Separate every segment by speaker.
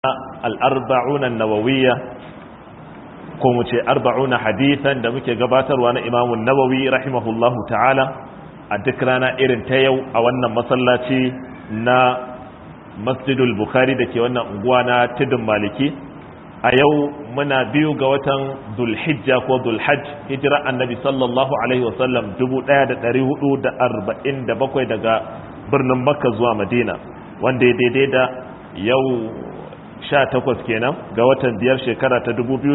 Speaker 1: al'arba'una nawawiyya ko mu ce arba'una hadithan da muke gabatarwa na imamun nawawi rahimahullahu ta'ala a duk rana irin ta yau a wannan masallaci na masjidul bukhari da ke wannan unguwa na tudun maliki a yau muna biyu ga watan dulhijja ko dulhajj hijira annabi sallallahu alaihi wasallam 1447 daga birnin makka zuwa madina wanda ya daidai da yau 18 kenan ga watan biyar shekara ta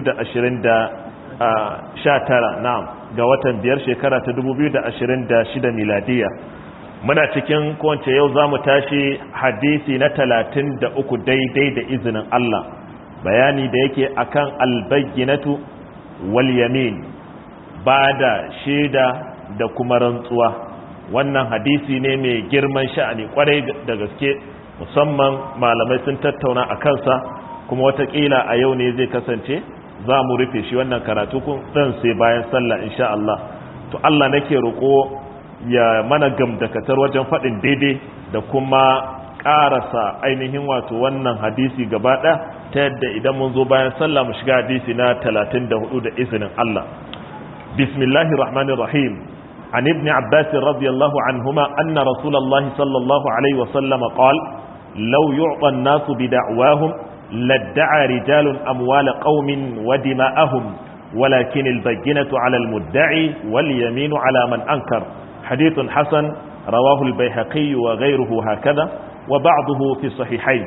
Speaker 1: 2019 na'am ga watan biyar shekara ta 2026 miladiya muna cikin kowace yau za mu tashi hadisi na 33 daidai da izinin Allah bayani da yake akan albayyanatu wal yamin ba da shaida da kuma rantsuwa wannan hadisi ne mai girman sha'ani kwarai da gaske musamman malamai sun tattauna a kansa kuma watakila a yau ne zai kasance za mu rufe shi wannan karatu kun dan sai bayan sallah insha Allah to Allah nake roƙo ya mana gamdakatar wajen faɗin daidai da kuma ƙarasa ainihin wato wannan hadisi gaba ɗaya ta yadda idan mun zo bayan sallah mu shiga hadisi na 34 da izinin Allah bismillahir rahmanir rahim عن ابن عباس رضي الله عنهما أن رسول الله صلى الله عليه وسلم قال لو يعطى الناس بدعواهم لادعى رجال أموال قوم ودماءهم ولكن البينة على المدعي واليمين على من أنكر حديث حسن رواه البيهقي وغيره هكذا وبعضه في الصحيحين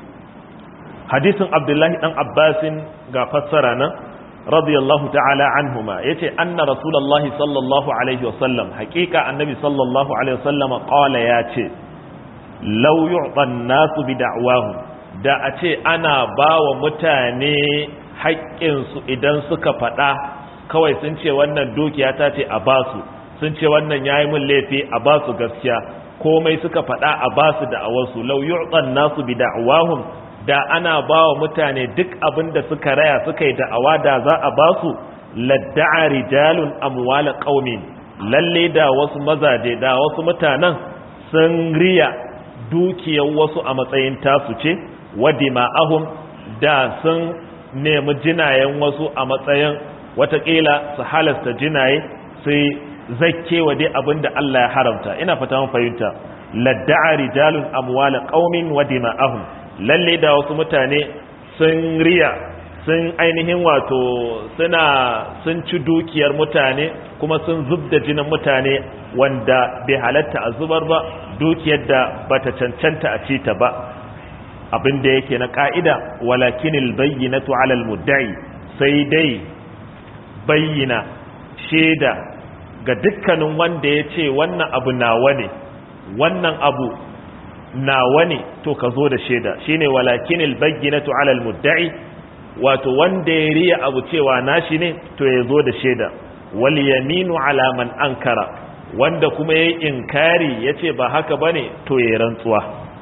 Speaker 1: حديث عبد الله بن عباس فسرنا رضي الله تعالى عنهما يتي أن رسول الله صلى الله عليه وسلم حقيقة النبي صلى الله عليه وسلم قال ياتي لو يعطى الناس بدعواهم da a ce ana ba wa mutane haƙƙinsu idan suka faɗa kawai sun ce wannan dukiya ta ce a basu sun ce wannan ya yi min laifi a basu gaskiya komai suka faɗa a basu da awarsu lau yu'tan nasu bi da'wahum da ana ba wa mutane duk abin da suka raya suka yi da'awa da za a ba su ladda'a rijalun amwala qaumin lalle da wasu mazaje da wasu mutanen sun riya dukiyar wasu a matsayin tasu ce wadima'ahum da sun nemi jinayen wasu a matsayin watakila su halasta jinaye sai zakke wa dai abin da Allah ya haramta ina fata mun fahimta ladda'a rijalun amwala qaumin wadima'ahum lalle da wasu mutane sun riya sun ainihin wato suna sun ci dukiyar mutane kuma sun zub da jinin mutane wanda bai halatta a zubar ba dukiyar da bata cancanta a ci ta ba abin da yake na ka'ida walakinil bayyinatu alal mudda'i sai dai bayyana shaida ga dukkanin wanda ya ce wannan abu nawa ne wannan abu nawa ne to ka zo da shaida shine walakinil bayyinatu alal mudda'i wato wanda ya riya abu cewa nashi ne to ya zo da shaida wal yaminu ala man ankara wanda kuma yayi inkari yace ba haka bane to ya rantsuwa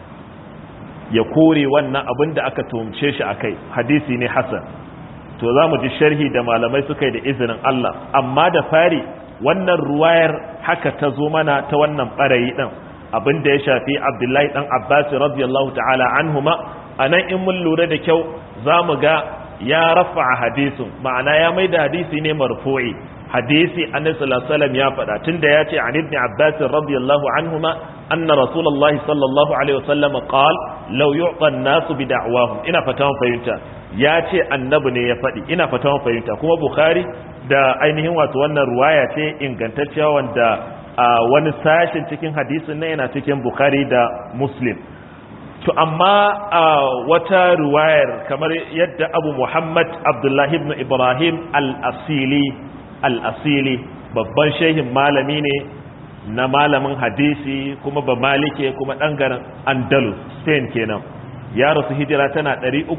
Speaker 1: ya kore wannan abin da aka tumce shi akai hadisi ne hasan to zamu ji sharhi da malamai suka yi da izinin Allah amma da fari wannan ruwayar haka ta zo mana ta wannan barayi din abin da ya shafi abdullahi dan abbas radiyallahu ta'ala anhuma anan in mun lura da kyau zamu ga ya rafa hadisin ma'ana ya maida hadisi ne marfu'i hadisi annabi sallallahu alaihi wasallam ya faɗa tunda ya ce an ibn abbas radiyallahu anhuma anna rasulullahi sallallahu alaihi wasallam qala law yu'ta an-nasu bi da'wahum ina fata mun fahimta ya ce annabi ne ya faɗi ina fata mun fahimta kuma bukhari da ainihin wato wannan ruwaya ce ingantacciya wanda a wani sashen cikin hadisin na yana cikin bukhari da muslim to amma a wata ruwayar kamar yadda abu muhammad abdullahi ibn ibrahim al-asili al-asili babban shehin malami ne na malamin hadisi kuma ba malike kuma ɗangaren andalus spain kenan ya rasu hijira tana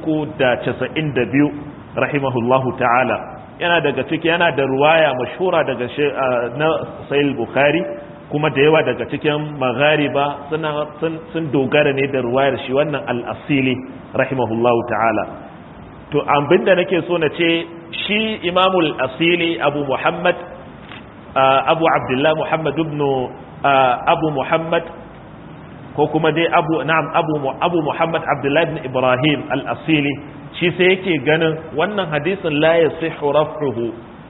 Speaker 1: 392 rahimahullahu ta'ala yana daga ciki yana da ruwaya mashhura daga na sahih bukhari kuma da yawa daga cikin maghariba suna sun dogara ne da ruwayar shi wannan al-asili rahimahullahu ta'ala to abinda nake so na ce shi imamul asili abu muhammad abu abdullah muhammad ibn abu muhammad ko kuma dai abu na'am abu abu muhammad abdullahi ibn ibrahim al-asili shi sai yake ganin wannan hadisin la yasihu raf'uhu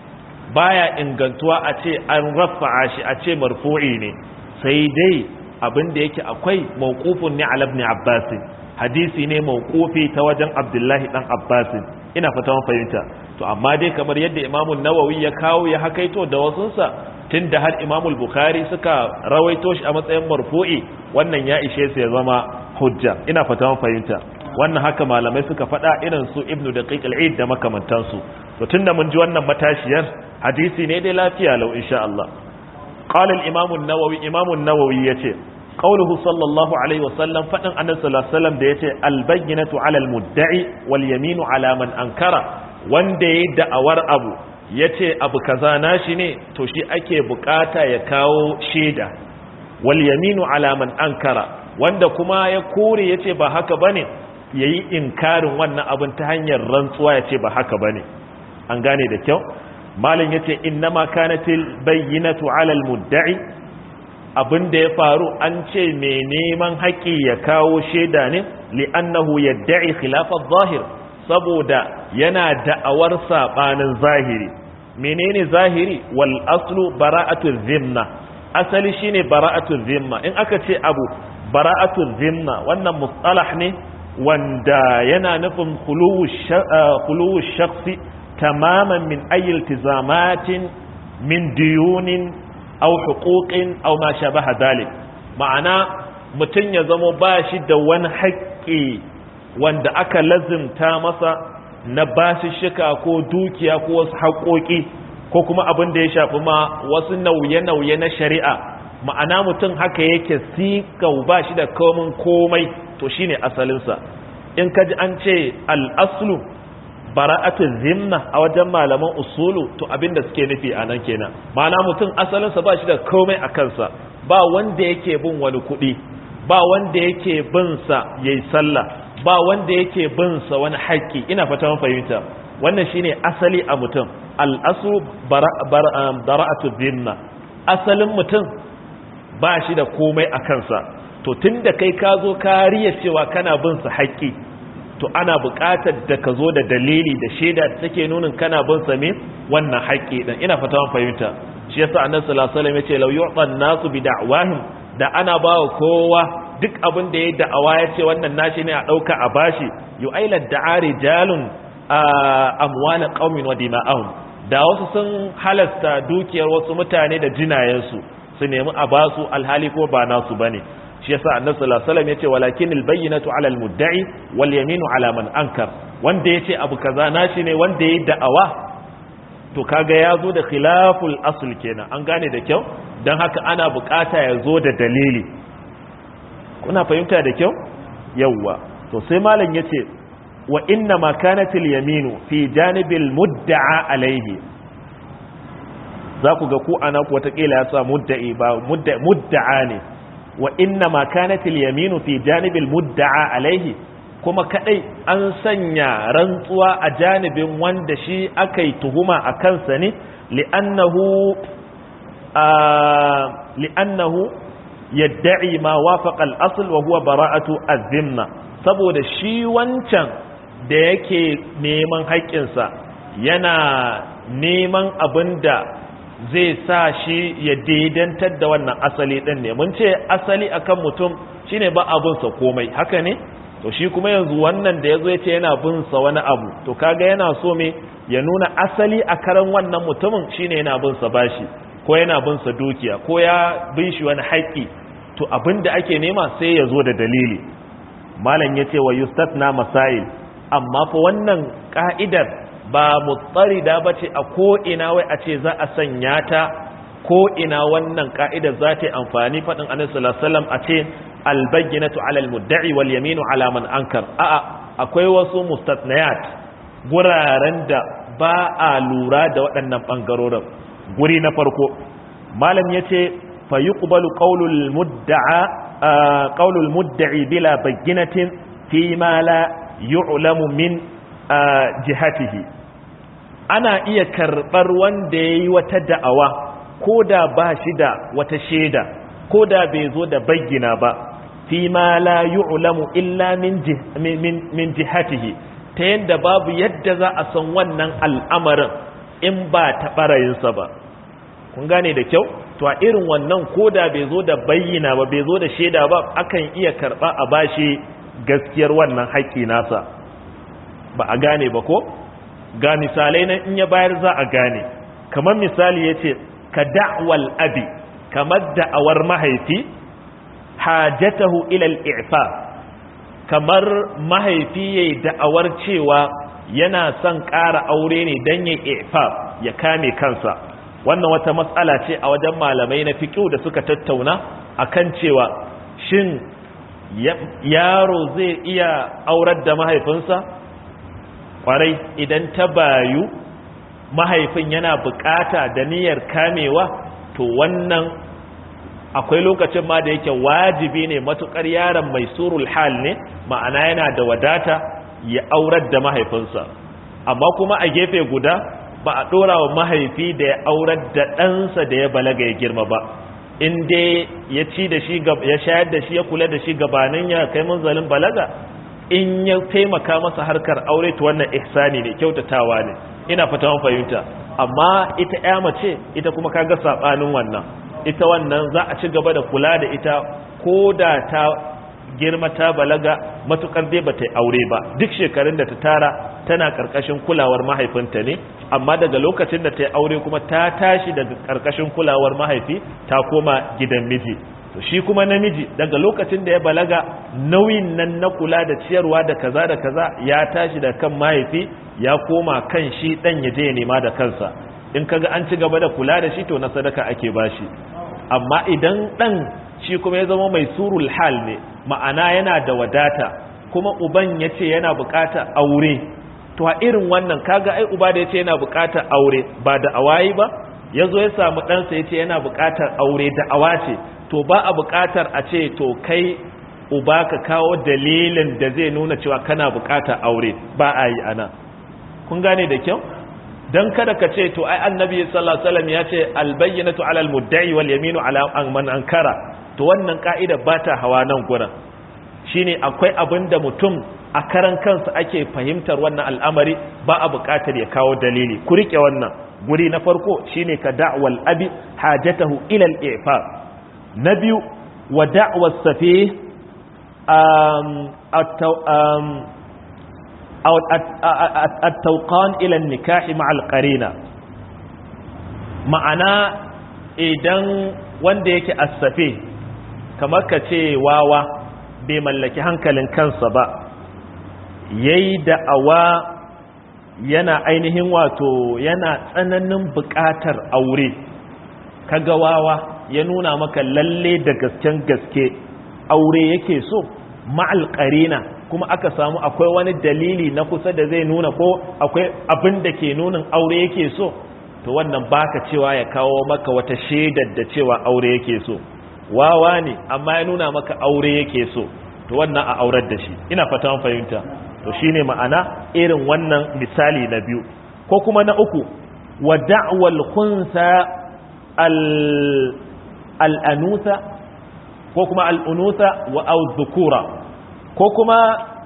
Speaker 1: baya ingantuwa a ce an rafa'a shi a ce marfu'i ne sai dai abin da yake akwai mawqufun ne ala ibn abbas hadisi ne mawqufi ta wajen abdullahi dan abbas ina fata mun fahimta to amma dai kamar yadda imamu nawawi ya kawo ya hakaito da wasunsa tunda har imamu bukhari suka rawaito shi a matsayin marfu'i wannan ya ishe su ya zama hujja ina fata mun fahimta wannan haka malamai suka faɗa irin su ibnu daqiq al-eid da makamantansu to tunda mun ji wannan matashiyar hadisi ne dai lafiya lau insha Allah qala al-imam an-nawawi imam an-nawawi yace qawluhu sallallahu alaihi wasallam fadin annabi sallallahu alaihi wasallam da yace al-bayyinatu 'ala al-mudda'i wal yaminu 'ala man ankara wanda yayi da'awar abu yace abu kaza nashi ne to shi ake bukata ya kawo shaida wal yaminu 'ala man ankara wanda kuma ya kore yace ba haka bane yayi inkarin wannan abin ta hanyar rantsuwa yace ba haka bane an gane da kyau malin yace innama kanatil bayyinatu 'ala al-mudda'i abinda ya faru an ce mai neman haƙi ya kawo shaida ne li'annahu yadda'i khilafa zahir saboda yana da'awar sabanin zahiri menene zahiri wal aslu bara'atu zimma asali shine bara'atu zimma in aka ce abu bara'atu zimma wannan mustalah ne wanda yana nufin khuluwu shakhsi tamaman min ayi iltizamatin min diyunin aw huquqin aw ma shabaha dalik ma'ana mutun ya zama bashi da wani haƙƙi wanda aka lazimta masa na bashi shika ko dukiya ko wasu haƙoƙi ko kuma abin da ya shafi ma wasu nauye-nauye na shari'a ma'ana mutum haka yake sikau bashi da komin komai to shine asalinsa in kaji an ce al-aslu bara'atu zimma a wajen malaman usulu to abinda suke nufi a nan kenan ma'ana mutum asalinsa ba shi da komai a kansa ba wanda yake bin wani kuɗi ba wanda yake bin sa yayi sallah ba wanda yake bin sa wani haƙƙi ina fata mun fahimta wannan shine asali a mutum al-aslu bara'atu zimma asalin mutum ba shi da komai a kansa to tunda kai ka zo ka riya cewa kana bin sa haƙƙi to ana buƙatar da ka zo da dalili da shaida da take nunin kana bin sa me wannan haƙƙi din ina fata mun fahimta shi yasa annabi sallallahu alaihi wasallam yace law yu'tan nasu bi da'wahim da ana bawa kowa duk abin da ya da'awa ya ce wannan nashi ne a ɗauka a bashi yu'aila da'ari jalun amwala qaumin wa dima'ahum da wasu sun halasta dukiyar wasu mutane da jinayensu su nemi a basu alhali ko ba nasu bane shi yasa annabi sallallahu alaihi wasallam yace walakinil bayyinatu ala almudda'i wal yaminu ala man ankar wanda yace abu kaza nashi ne wanda yayi da'awa to kaga yazo da khilaful asl kenan an gane da kyau dan haka ana bukata ya zo da dalili kuna fahimta da kyau yawa to sai malam yace wa inna ma kanatil yaminu fi janibil mudda'a alaihi za ku ga ku ana ku watakila ya sa mudda'i ba mudda'a ne wa inna ma kanatil yaminu fi janibil mudda'a alaihi kuma kadai an sanya rantsuwa a janibin wanda shi akai tuhuma a kansa ne li'annahu li'annahu yadda'i ma wafaqa al-asl wa huwa bara'atu az-zimma saboda shi wancan da yake neman haƙƙinsa yana neman abinda zai sa shi ya daidantar da wannan asali ɗin ne mun ce asali akan mutum shine ba abinsa komai haka ne to shi kuma yanzu wannan da ya zo ya ce yana binsa wani abu to kaga yana so me ya nuna asali a karan wannan mutumin shine yana binsa bashi ko yana binsa dukiya ko ya bin shi wani haƙƙi to abin da ake nema sai ya zo da dalili malam ya ce wa yustatna masail amma fa wannan ka'idar ba mutsarida ba ce a ko'ina wai a ce za a sanya ta ko'ina wannan ka'idar za ta yi amfani faɗin anisallasalam a ce albayyinatu alal mudda'i wal yaminu alaman ankar a'a akwai wasu mustatnayat guraren da ba a lura da waɗannan ɓangarorin guri na farko malam ya ce fa yi ƙubalu ƙaulul mudda'i bila bayyinatin fi ma la yu'lamu min jihatihi ana iya karɓar wanda ya yi wata da'awa ko da ba shi da wata shaida ko da bai zo da bayyana ba fi ma la yu'lamu illa min min jihatihi ta yanda babu yadda za a san wannan al'amarin in ba ta barayinsa ba kun gane da kyau to a irin wannan koda bai zo da bayyana ba bai zo da shaida ba akan iya karba a bashi gaskiyar wannan haƙƙi nasa ba a gane ba ko ga misalai na in ya bayar za a gane kamar misali ya ce ka da'wal abi kamar da'awar mahaifi hajatahu ilal i'fa kamar mahaifi yayi da'awar cewa yana son ƙara aure ne don ya i'fa ya kame kansa wannan wata matsala ce a wajen malamai na fiqh da suka tattauna akan cewa shin yaro zai iya aurar da mahaifinsa kwarai idan ta bayu mahaifin yana bukata da niyyar kamewa to wannan akwai lokacin ma da yake wajibi ne matukar yaron mai surul hal ne ma'ana yana da wadata ya aurar da mahaifinsa amma kuma a gefe guda ba a dora wa mahaifi da ya aurar da ɗansa da ya balaga ya girma ba in dai ya ci da shi ya shayar da shi ya kula da shi gabanin ya kai munzalin balaga in ya taimaka masa harkar aure to wannan ihsani ne kyautatawa ne ina fata mun fahimta amma ita ƴa mace ita kuma kaga sabanin wannan ita wannan za a ci gaba da kula da ita ko da ta girma ta balaga matukar dai bata aure ba duk shekarun da ta tara tana karkashin kulawar mahaifinta ne amma daga lokacin da ta yi aure kuma ta tashi daga karkashin kulawar mahaifi ta koma gidan miji to shi kuma namiji daga lokacin da ya balaga nauyin nan na kula da ciyarwa da kaza da kaza ya tashi da kan mahaifi ya koma kan shi dan ya je ya nema da kansa in kaga an ci gaba da kula da shi to na sadaka ake bashi amma idan dan shi kuma ya zama mai surul hal ne ma'ana yana da wadata kuma uban ya ce yana bukata aure to a irin wannan kaga ai uba da ya ce yana bukatar aure ba da awayi ba ya zo ya samu ɗansa ya ce yana bukatar aure da awa ce to ba a bukatar a ce to kai uba ka kawo dalilin da zai nuna cewa kana bukatar aure ba a yi ana kun gane da kyau dan kada ka ce to ai annabi sallallahu alaihi wasallam ya ce albayyinatu ala almudda'i wal yaminu ala man ankara to wannan ka'ida ba ta hawa nan gurin shine akwai abin da mutum a karan kansa ake fahimtar wannan al'amari ba a buƙatar ya kawo dalili ku rike wannan guri na farko shine ka da'wal abi hajatahu ila al-i'fa na biyu wa da'wa safi um التوقان إلى النكاح مع القرينة ma'ana idan wanda yake asafe kamar ka ce wawa bai mallaki hankalin kansa ba yayi da'awa yana ainihin wato yana tsananin buƙatar aure kaga wawa ya nuna maka lalle da gasken gaske aure yake so ma'al qarina kuma aka samu akwai wani dalili na kusa da zai nuna ko akwai abin da ke nunin aure yake so to wannan baka cewa ya kawo maka wata shaidar da cewa aure yake so wawa ne amma ya nuna maka aure yake so to wannan a aurar da shi ina fata mun fahimta to shine ma'ana irin wannan misali na biyu ko kuma na uku wa da'wal khunsa al al anusa ko kuma al unusa wa au dhukura ko kuma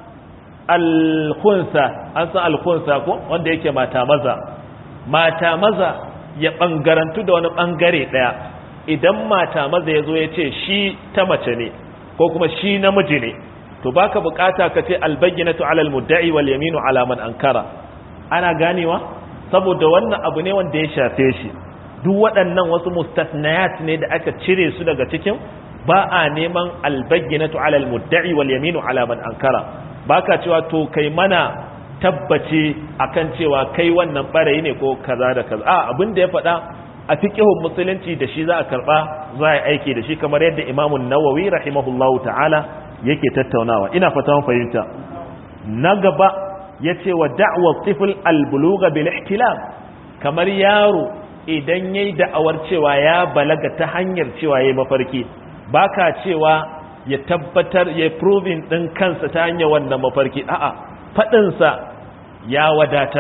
Speaker 1: alkhunsa an san alkhunsa ko wanda yake mata maza mata maza ya bangarantu da wani bangare daya idan mata maza ya zo ya ce shi ta mace ne ko kuma shi namiji ne to baka bukata ka ce albayyinatu ala almudda'i wal yaminu ala man ankara ana ganewa saboda wannan abu ne wanda ya shafe shi duk waɗannan wasu mustasnayat ne da aka cire su daga cikin ba a neman albayyinatu ala almudda'i wal yaminu ala man ankara baka cewa to kai mana tabbaci akan cewa kai wannan barayi ne ko kaza da kaza a abin da ya faɗa a fiqhun musulunci da shi za a karba za a aiki da shi kamar yadda Imam an-Nawawi rahimahullahu ta'ala yake tattaunawa ina fata mun fahimta na gaba yace wa da'wa tifl al-bulugha bil ihtilam kamar yaro idan yayi da'awar cewa ya balaga ta hanyar cewa yayi mafarki baka cewa ya tabbatar ya proving din kansa ta hanyar wannan mafarki a'a fadinsa ya wadatar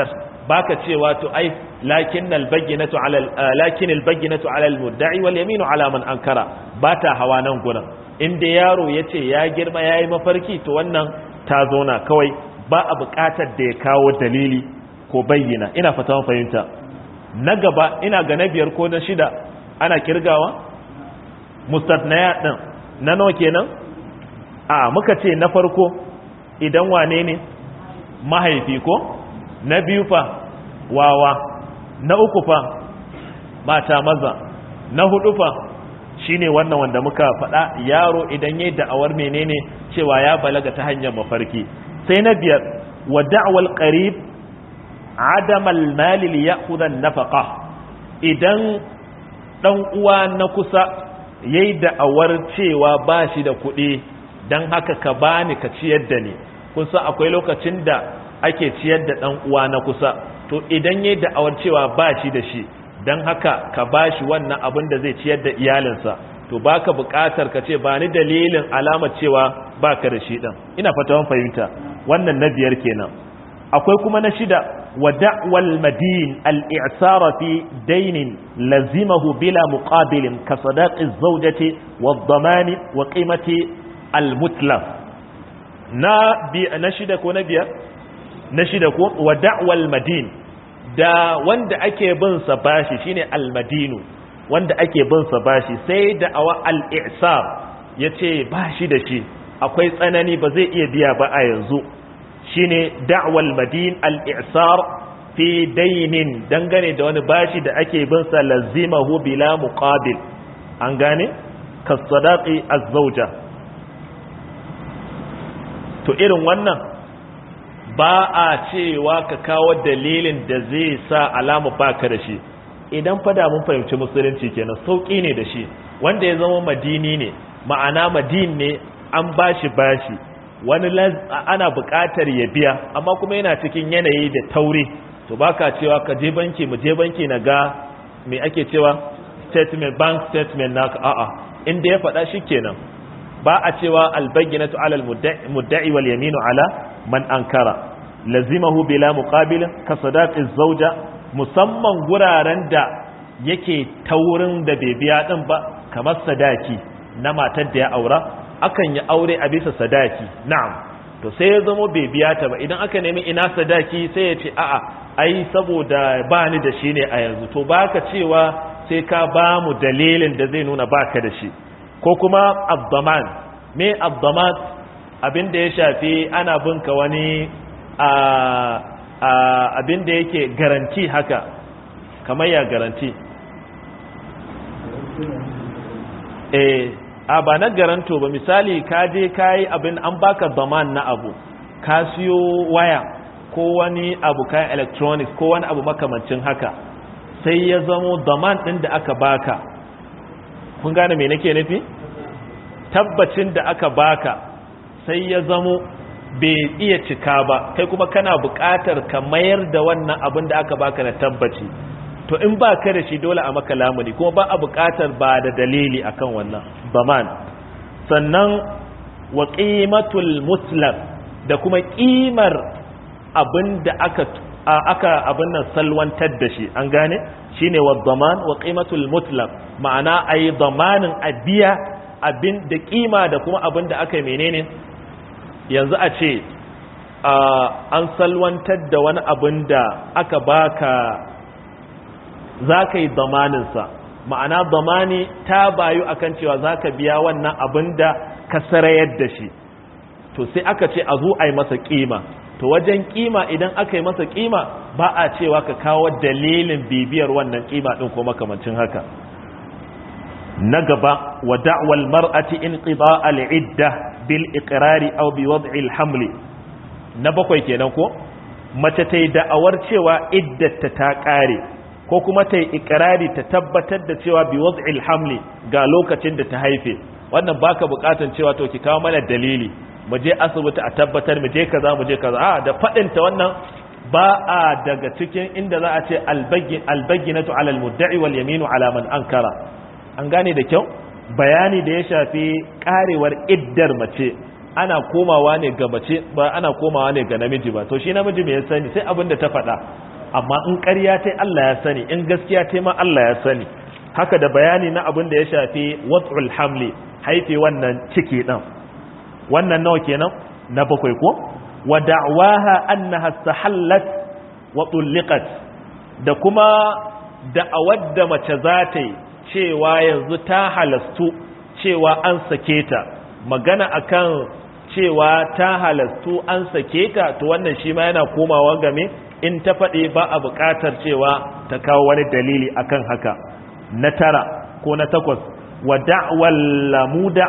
Speaker 1: baka cewa to ai lakin albayyinatu ala lakin albayyinatu ala almudda'i wal yaminu ala man ankara bata hawa nan gurin inda yaro yace ya girma yayi mafarki to wannan ta zauna kawai ba a buƙatar da ya kawo dalili ko bayyana ina fata fahimta na gaba ina ga na biyar ko na shida ana kirgawa mustatnaya din na nawa kenan a muka ce na farko idan wane ne mahaifi ko na biyu fa wawa na uku fa mata maza na hudu fa shine wannan wanda muka faɗa yaro idan yayi da'awar menene cewa ya balaga ta hanyar mafarki sai na biyar wa da'wal qarib adam al-mal li ya'khudha an-nafaqa idan dan uwa na kusa yayi da'awar cewa ba shi da kuɗi dan haka ka bani ka ciyar da ni kun san akwai lokacin da ake ciyar da dan uwa na kusa to idan yayi da'awar cewa ba shi da shi dan haka ka bashi wannan abin da zai ciyar da iyalinsa to baka buƙatar ka ce ba ni dalilin alamar cewa baka da shi din ina fata fahimta wannan na biyar kenan akwai kuma na shida wa da'wal madin al-i'sara fi dainin lazimahu bila muqabilin ka sadaqi zawjati wa dhamani wa qimati al-mutlaf na bi na shida ko na biyar na shida ko wa da'wal madin da wanda ake bin sa bashi shine al-madinu wanda ake bin sa bashi sai da awa al-i'sar yace bashi da shi akwai tsanani ba zai iya biya ba a yanzu shine da'wal madin al-i'sar fi dainin dangane da wani bashi da ake bin sa lazimahu bila muqabil an gane kasadaqi az-zawja to irin wannan ba a cewa ka kawo dalilin da zai sa alama baka da shi idan fada mun fahimci musulunci kenan sauki ne da shi wanda ya zama madini ne ma'ana madin ne an bashi bashi wani ana buƙatar ya biya amma kuma yana cikin yanayi da taure to baka cewa ka je banki mu je banki na ga me ake cewa statement bank statement naka a'a inda ya faɗa shi kenan ba a cewa albayyinatu ala almudda'i wal yaminu ala man ankara lazimahu bila muqabil ka sadaqi zawja musamman guraren da yake taurin da bai biya din ba kamar sadaki na matar da ya aura akan yi aure a bisa sadaki na'am to sai ya zama bai biya ta ba idan aka nemi ina sadaki sai ya ce a'a ai saboda ba ni da shi ne a yanzu to baka cewa sai ka ba mu dalilin da zai nuna baka da shi ko kuma abdaman me abdaman abin da ya shafi ana binka wani abin da yake garanti haka kamar ya garanti eh a ba na garanto ba misali ka je ka yi abin an baka zaman na abu ka siyo waya ko wani abu kayan electronics ko wani abu makamancin haka sai ya zamo zaman ɗin da aka baka kun gane me nake nufi tabbacin da aka baka sai ya zamo bai iya cika ba kai kuma kana buƙatar ka mayar da wannan abin da aka baka na tabbaci to in ba ka da shi dole a maka lamuni kuma ba a buƙatar ba da dalili akan wannan baman sannan wa qimatul muslam da kuma ƙimar abin da aka aka abin nan salwantar da shi an gane shine wa daman wa qimatul mutlaq ma'ana ayi damanin abiya abin da kima da kuma abin da aka yi menene yanzu a ce an salwantar da wani abin da aka baka za ka yi damaninsa ma'ana damani ta bayu akan cewa za ka biya wannan abin da ka sarayar da shi to sai aka ce a zo a yi masa kima to wajen kima idan aka yi masa kima ba a cewa ka kawo dalilin bibiyar wannan kima din ko makamancin haka na gaba wa da'wal mar'ati inqida al-idda bil iqrari aw bi wad'i al-haml na bakwai kenan ko mace ta yi da'awar cewa iddata ta kare ko kuma ta yi iqrari ta tabbatar da cewa bi wad'i al-haml ga lokacin da ta haife wannan baka bukatan cewa to ki kawo mana dalili mu je asibiti a tabbatar mu je kaza mu je kaza a da fadin ta wannan ba a daga cikin inda za a ce albayyinatu ala almudda'i wal yaminu ala man ankara an gane da kyau bayani da ya shafi karewar iddar mace ana komawa ne ga mace ba ana komawa ne ga namiji ba to shi namiji me ya sani sai abin da ta faɗa amma in ƙarya ta Allah ya sani in gaskiya ta ma Allah ya sani haka da bayani na abin da ya shafi wat'ul hamli haife wannan ciki ɗin wannan nawa kenan na bakwai ko wa da'waha annaha sahallat wa tulliqat da kuma da'awar da mace za ta yi cewa yanzu ta halastu cewa an sake ta magana akan cewa ta halastu an sake ta to wannan shi ma yana komawa game in ta faɗi ba a buƙatar cewa ta kawo wani dalili akan haka na tara ko na takwas wa da'wal lamuda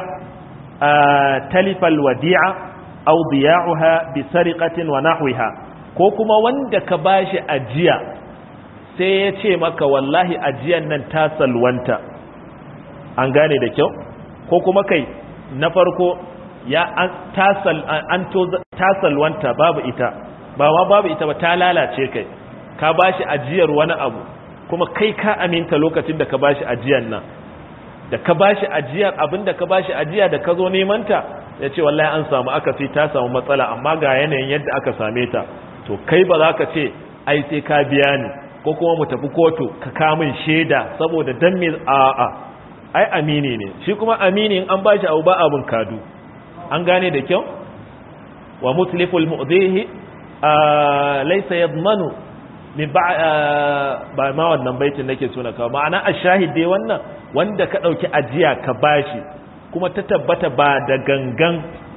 Speaker 1: talifal wadi'a aw diya'uha bi sariqatin wa nahwiha ko kuma wanda ka bashi ajiya sai ya ce maka wallahi ajiyan nan ta salwanta an gane da kyau ko kuma kai na farko ya an tasal an to tasalwanta babu ita ba ma babu ita ba ta lalace kai ka bashi ajiyar wani abu kuma kai ka aminta lokacin da ka bashi ajiyar nan da ka bashi ajiyar abinda ka bashi ajiya da ka zo neman ta ya ce wallahi an samu aka sai ta samu matsala amma ga yanayin yadda aka same ta to kai ba za ka ce ai sai ka biya ni ko kuma mu tafi kotu ka kamun shaida saboda dan me a'a ai amini ne shi kuma amini in an bashi abu ba abun kadu an gane da kyau wa mutliful mu'dhihi laysa yadmanu min ba ma wannan baitin nake so na kawo ma'ana ashahid dai wannan wanda ka dauki ajiya ka bashi kuma ta tabbata ba da gangan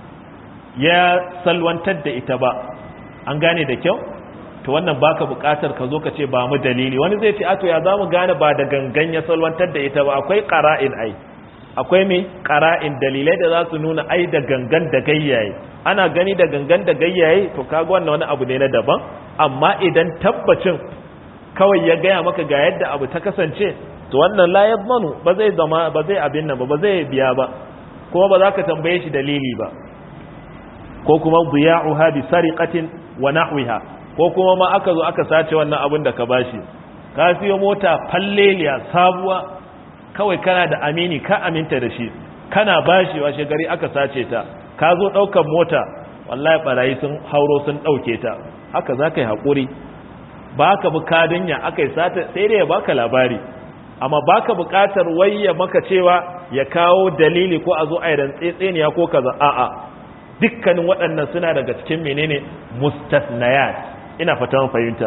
Speaker 1: ya salwantar da ita ba an gane da kyau to wannan baka bukatar ka zo ka ce ba mu dalili wani zai ce ato ya zamu gane ba da gangan ya salwantar da ita ba akwai qara'in ai akwai me qara'in dalilai da za su nuna ai da gangan da gayyaye ana gani da gangan da gayyaye to kaga wannan wani abu ne na daban amma idan tabbacin kawai ya gaya maka ga yadda abu ta kasance to wannan la yadmanu ba zai zama ba zai abin nan ba ba zai biya ba kuma ba za ka tambaye shi dalili ba ko kuma diya'uha bi sariqatin wa nahwiha ko kuma ma aka zo aka sace wannan abin da ka bashi ka siyo mota falleliya sabuwa kawai kana da amini ka aminta da shi kana bashi washe gari aka sace ta ka zo ɗaukar mota wallahi barayi sun hauro sun ɗauke ta haka za ka yi haƙuri ba ka bi kadinya aka yi sata sai dai ya baka labari amma ba ka buƙatar wayya maka cewa ya kawo dalili ko a zo a yi rantsetseniya ko kaza a'a dukkanin waɗannan suna daga cikin menene mustasnayat ina fatan fahimta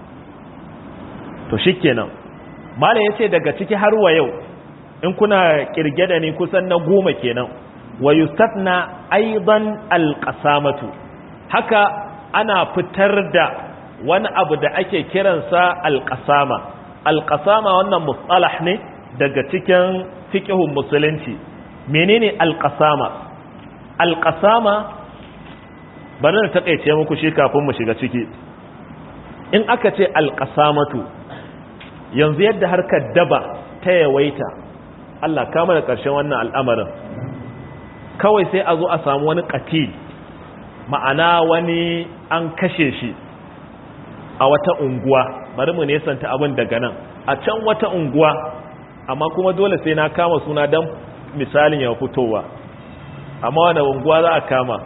Speaker 1: to shikenan malam yace daga ciki har wa yau in kuna kirge da ni kusan na goma kenan wa yustatna aidan alqasamatu haka ana fitar da wani abu da ake kiransa alqasama alqasama wannan mustalah ne daga cikin fiqhun musulunci menene alqasama alqasama bari na takeice muku shi kafin mu shiga ciki in aka ce alƙasamatu yanzu yadda harkar daba ta yawaita Allah kama da ƙarshen wannan al'amarin kawai sai a zo a samu wani ƙatil ma'ana wani an kashe shi a wata unguwa bari mu nesanta abin daga nan a can wata unguwa amma kuma dole sai na kama suna don misalin ya fitowa amma wani unguwa za a kama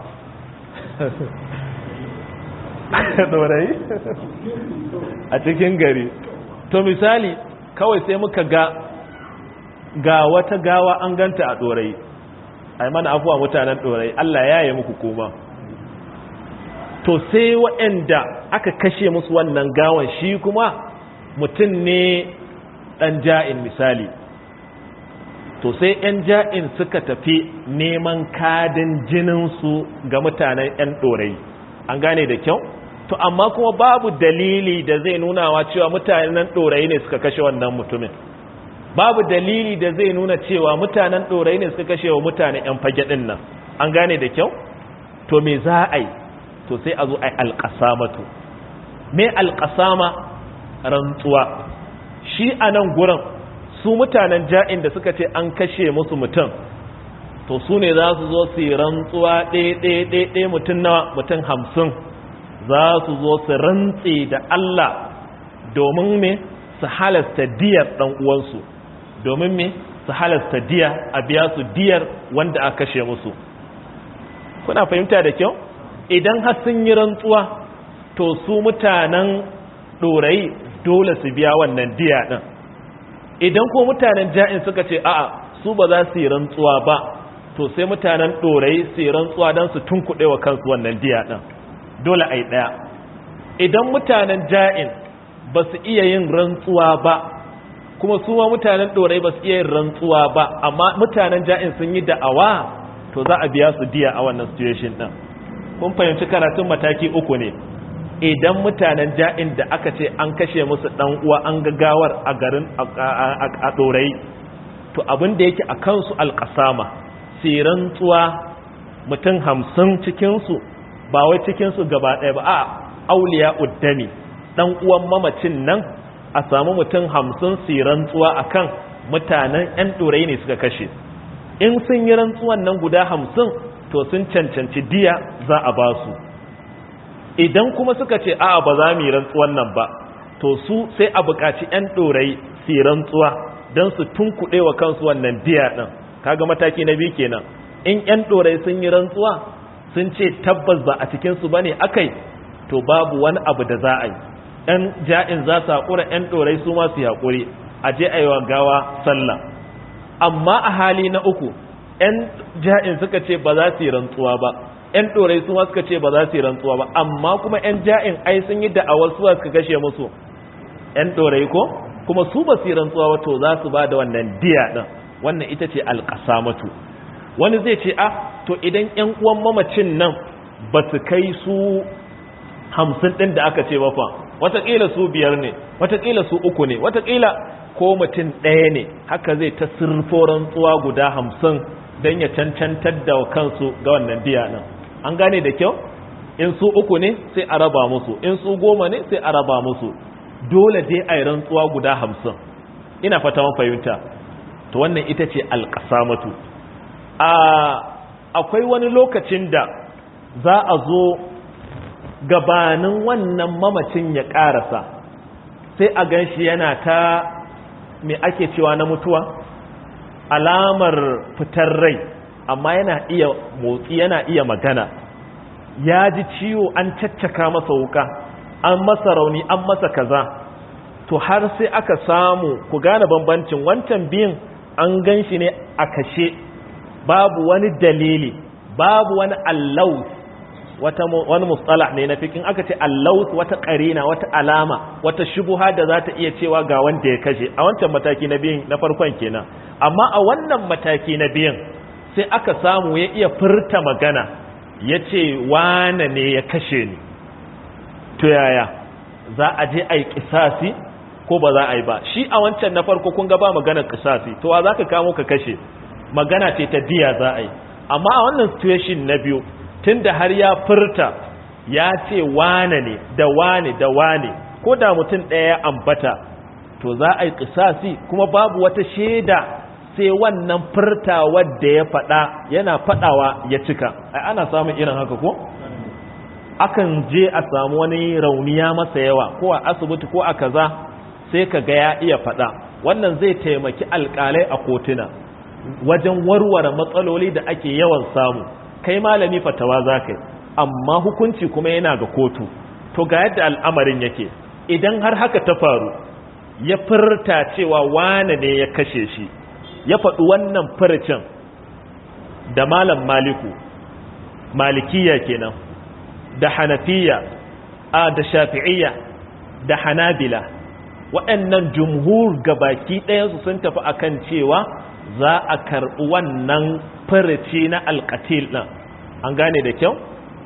Speaker 1: dorai a cikin gari to misali kawai sai muka ga ga wata gawa an ganta a dorai ai mana afuwa mutanen dorai Allah ya yi muku kuma to sai waɗanda aka kashe musu wannan gawan shi kuma mutum ne ɗan ja'in misali to sai 'yan ja'in suka tafi neman kadin jininsu ga mutanen 'yan ɗorai an gane da kyau to amma kuma babu dalili da zai nunawa cewa mutanen ɗorai ne suka kashe wannan mutumin babu dalili da zai nuna cewa mutanen ɗorai ne suka kashe wa mutanen 'yan fage ɗin nan an gane da kyau to me za a yi to sai a zo a yi alƙasamatu me alƙasama rantsuwa shi a nan gurin su mutanen ja'in da suka ce an kashe musu mutum to su ne za su zo su yi rantsuwa ɗaya mutum na mutum hamsin za su zo su rantse da Allah domin me su halasta diyar ɗan uwansu domin me su halasta diya a biya su diyar wanda aka kashe musu kuna fahimta da kyau idan har sun yi rantsuwa to su mutanen ɗorayi dole su biya wannan diya ɗin idan ko mutanen ja'in suka ce a'a su ba za su yi rantsuwa ba to sai mutanen ɗorayi su yi rantsuwa don su tunkuɗe wa kansu wannan diya ɗin dole a yi ɗaya idan mutanen ja'in ba su iya yin rantsuwa ba kuma su ma mutanen ɗorayi ba su iya yin rantsuwa ba amma mutanen ja'in sun yi da'awa to za a biya su diya a wannan situation ɗin kun fahimci karatun mataki uku ne idan mutanen ja'in da aka ce an kashe musu ɗan uwa an gagawar a garin a ɗorayi to abin da yake a kansu alƙasama siran tsuwa mutum hamsin cikinsu ba wai cikinsu gaba ɗaya ba a auliya uddami ɗan uwan mamacin nan a samu mutum hamsin siran tsuwa a kan mutanen 'yan ɗorayi ne suka kashe in sun yi rantsuwan nan guda hamsin to sun cancanci diya za a ba su idan kuma suka ce a ba za mu yi rantsuwan nan ba to su sai a buƙaci 'yan ɗorayi su yi rantsuwa don su tunkuɗe wa kansu wannan diya ɗin kaga mataki na biyu kenan in 'yan ɗorayi sun yi rantsuwa sun ce tabbas ba a cikinsu ba ne akai to babu wani abu da za a yi 'yan ja'in za su haƙura 'yan ɗorayi su ma su haƙuri a je a yi wa gawa sallah amma a hali na uku 'yan ja'in suka ce ba za su yi rantsuwa ba 'yan ɗorai su ma suka ce ba za su yi rantsuwa ba amma kuma 'yan ja'in ai sun yi da'awar suwa suka kashe musu 'yan ɗorai ko kuma su ba su yi rantsuwa ba to za su ba da wannan diya ɗin wannan ita ce alƙasamatu wani zai ce a to idan 'yan uwan mamacin nan ba su kai su hamsin ɗin da aka ce ba fa wataƙila su biyar ne wataƙila su uku ne wataƙila ko mutum ɗaya ne haka zai ta sirfo rantsuwa guda hamsin don ya cancantar da kansu ga wannan diya nan an gane da kyau in su uku ne sai a raba musu in su goma ne sai a raba musu dole dai a yi rantsuwa guda hamsin ina fata man fahimta to wannan ita ce alƙasamatu akwai wani lokacin da za a zo gabanin wannan mamacin ya ƙarasa sai a gan shi yana ta me ake cewa na mutuwa alamar fitar rai amma yana iya motsi yana iya magana ya ji ciwo an caccaka masa wuka an masa rauni an masa kaza to har sai aka samu ku gane bambancin wancan biyun an gan shi ne a kashe babu wani dalili babu wani allaus wata wani mustalah ne na fikin aka ce allaus wata karina wata alama wata shubuha da za ta iya cewa ga wanda ya kashe a wancan mataki na biyun na farkon kenan amma a wannan mataki na biyun sai aka samu ya iya furta magana ya ce wane ne ya kashe ni to yaya za a je a yi kisasi ko ba za a yi ba shi a wancan na farko kun ga ba maganar kisasi to wa za ka kamo ka kashe magana ce ta diya za a yi amma a wannan situation na biyu tun da har ya furta ya ce wane ne da wane da wane ko da mutum ɗaya ambata to za a yi kisasi kuma babu wata shaida sai wannan furta wadda ya faɗa yana faɗawa ya cika ai ana samun irin haka ko akan je a samu wani rauniya masa yawa ko a asibiti ko a kaza sai ka ga ya iya faɗa wannan zai taimaki alƙalai a kotuna wajen warware matsaloli da ake yawan samu kai malami fatawa za ka amma hukunci kuma yana ga kotu to ga yadda al'amarin yake idan har haka ta faru ya furta cewa wane ne ya kashe shi ya faɗi wannan furcin da malam maliku malikiya kenan da hanafiya a da shafi'iyya da hanabila waɗannan jumhur gabaki ɗayansu sun tafi akan cewa za a karɓi wannan furici na alƙatil ɗin an gane da kyau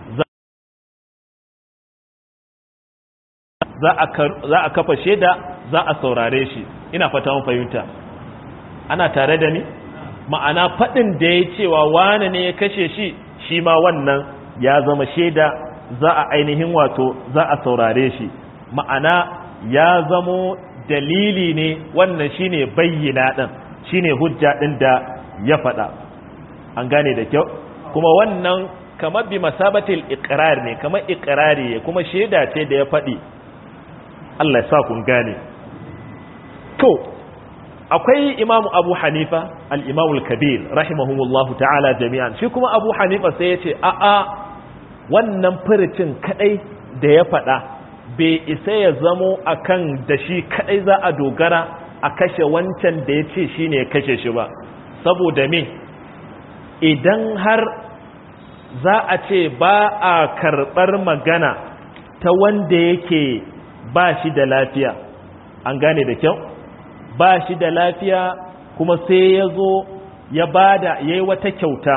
Speaker 1: za a kafa shaida za a saurare shi ina fata mun fahimta ana tare da ni ma'ana faɗin da ya cewa wane ne ya kashe shi shi ma wannan ya zama shaida za a ainihin wato za a saurare shi ma'ana ya zamo dalili ne wannan shine bayyana ɗin shine hujja ɗin da ya faɗa an gane da kyau kuma wannan kamar bi masabatil iqrar ne kamar iqrari kuma shaida ce da ya faɗi Allah ya sa kun gane to akwai imamu abu hanifa al-imamu al-kabir rahimahumullahu ta'ala jami'an shi kuma abu hanifa sai ya ce a a wannan furicin kadai da ya faɗa bai isa ya zamo akan da shi kadai za a dogara a kashe wancan da ya ce shi ne ya kashe shi ba saboda me idan har za a ce ba a karɓar magana ta wanda yake ba shi da lafiya an gane da kyau ba shi da lafiya kuma sai ya zo ya bada ya yi wata kyauta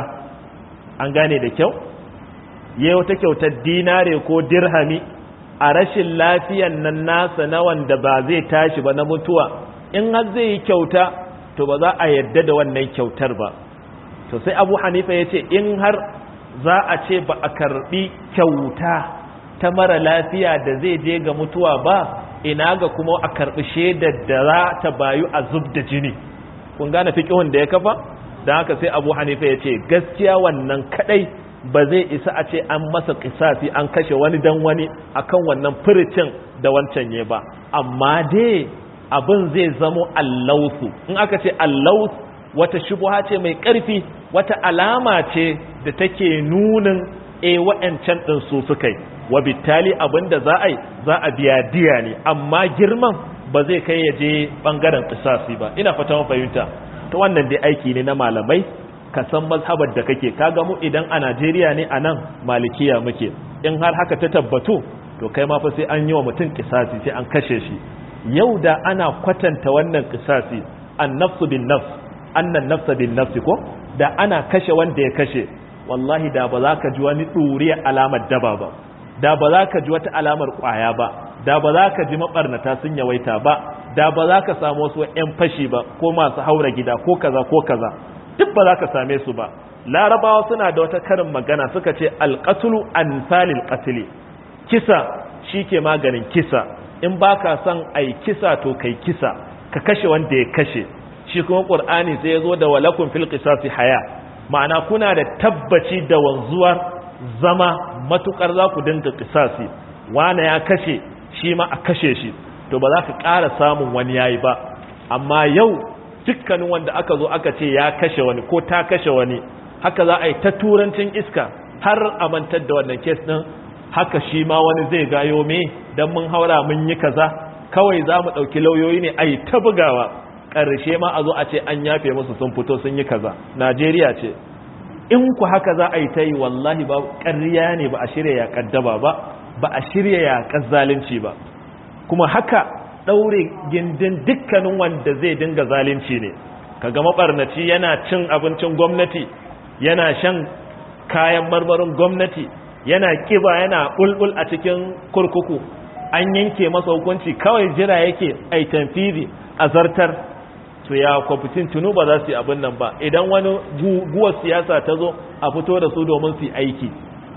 Speaker 1: an gane da kyau ya yi wata kyautar dinare ko dirhami a rashin lafiyan nan nasa na wanda ba zai tashi ba na mutuwa in har zai yi kyauta to ba za a yadda da wannan kyautar ba to sai abu hanifa ya ce in har za a ce ba a karbi kyauta ta mara lafiya da zai je ga mutuwa ba ina ga kuma a karbi shaidar da za ta bayu a zub da jini kun gane fiƙihun da ya kafa don haka sai abu hanifa ya ce gaskiya wannan kadai ba zai isa a ce an masa kisasi an kashe wani dan wani akan wannan furicin da wancan ya ba amma dai abin zai zamo allausu in aka ce allaus wata shubuha ce mai ƙarfi wata alama ce da take nunin e wa'ancan ɗin su suka yi wa bittali abin da za a yi za a biya diya ne amma girman ba zai kai ya je ɓangaren kisasi ba ina fata fahimta ta wannan dai aiki ne na malamai ka san mazhabar da kake kaga mu idan a Najeriya ne a nan malikiya muke in har haka ta tabbatu to kai ma fa sai an yi wa mutum kisasi sai an kashe shi yau da ana kwatanta wannan kisasi an nafsu bin nafs annan nafsa bin nafsi ko da ana kashe wanda ya kashe wallahi da ba za ka ji wani ɗuriya alamar daba ba da ba za ka ji wata alamar ƙwaya ba da ba za ka ji maɓarnata sun yawaita ba da ba za ka samu wasu 'yan fashi ba ko masu haura gida ko kaza ko kaza duk ba za ka same su ba larabawa suna da wata karin magana suka ce alƙatulu an salil ƙatili kisa shi ke maganin kisa in ba ka son ai kisa to kai kisa ka kashe wanda ya kashe shi kuma ƙur'ani sai ya zo da walakun fil qisasi haya ma'ana kuna da tabbaci da wanzuwar zama matukar za ku dinga qisasi wane ya kashe shi ma a kashe shi to ba za ka ƙara samun wani yayi ba amma yau dukkanin wanda aka zo aka ce ya kashe wani ko ta kashe wani haka za a yi ta turancin iska har a mantar da wannan kes ɗin haka shi ma wani zai gayo me don mun haura mun yi kaza kawai za mu ɗauki lauyoyi ne a yi ta bugawa ƙarshe ma a zo a ce an yafe musu sun fito sun yi kaza najeriya ce in ku haka za a yi ta yi wallahi ba ƙarya ne ba a shirya yaƙar daba ba ba a shirya yaƙar zalunci ba kuma haka ɗaure gindin dukkanin wanda zai dinga zalunci ne kaga maɓarnaci yana cin abincin gwamnati yana shan kayan marmarin gwamnati yana kiba yana bulbul a cikin kurkuku an yanke masa hukunci kawai jira yake ai tanfizi a zartar to ya kwafitin tunu ba za su yi abin nan ba idan wani guguwar siyasa ta zo a fito da su domin su yi aiki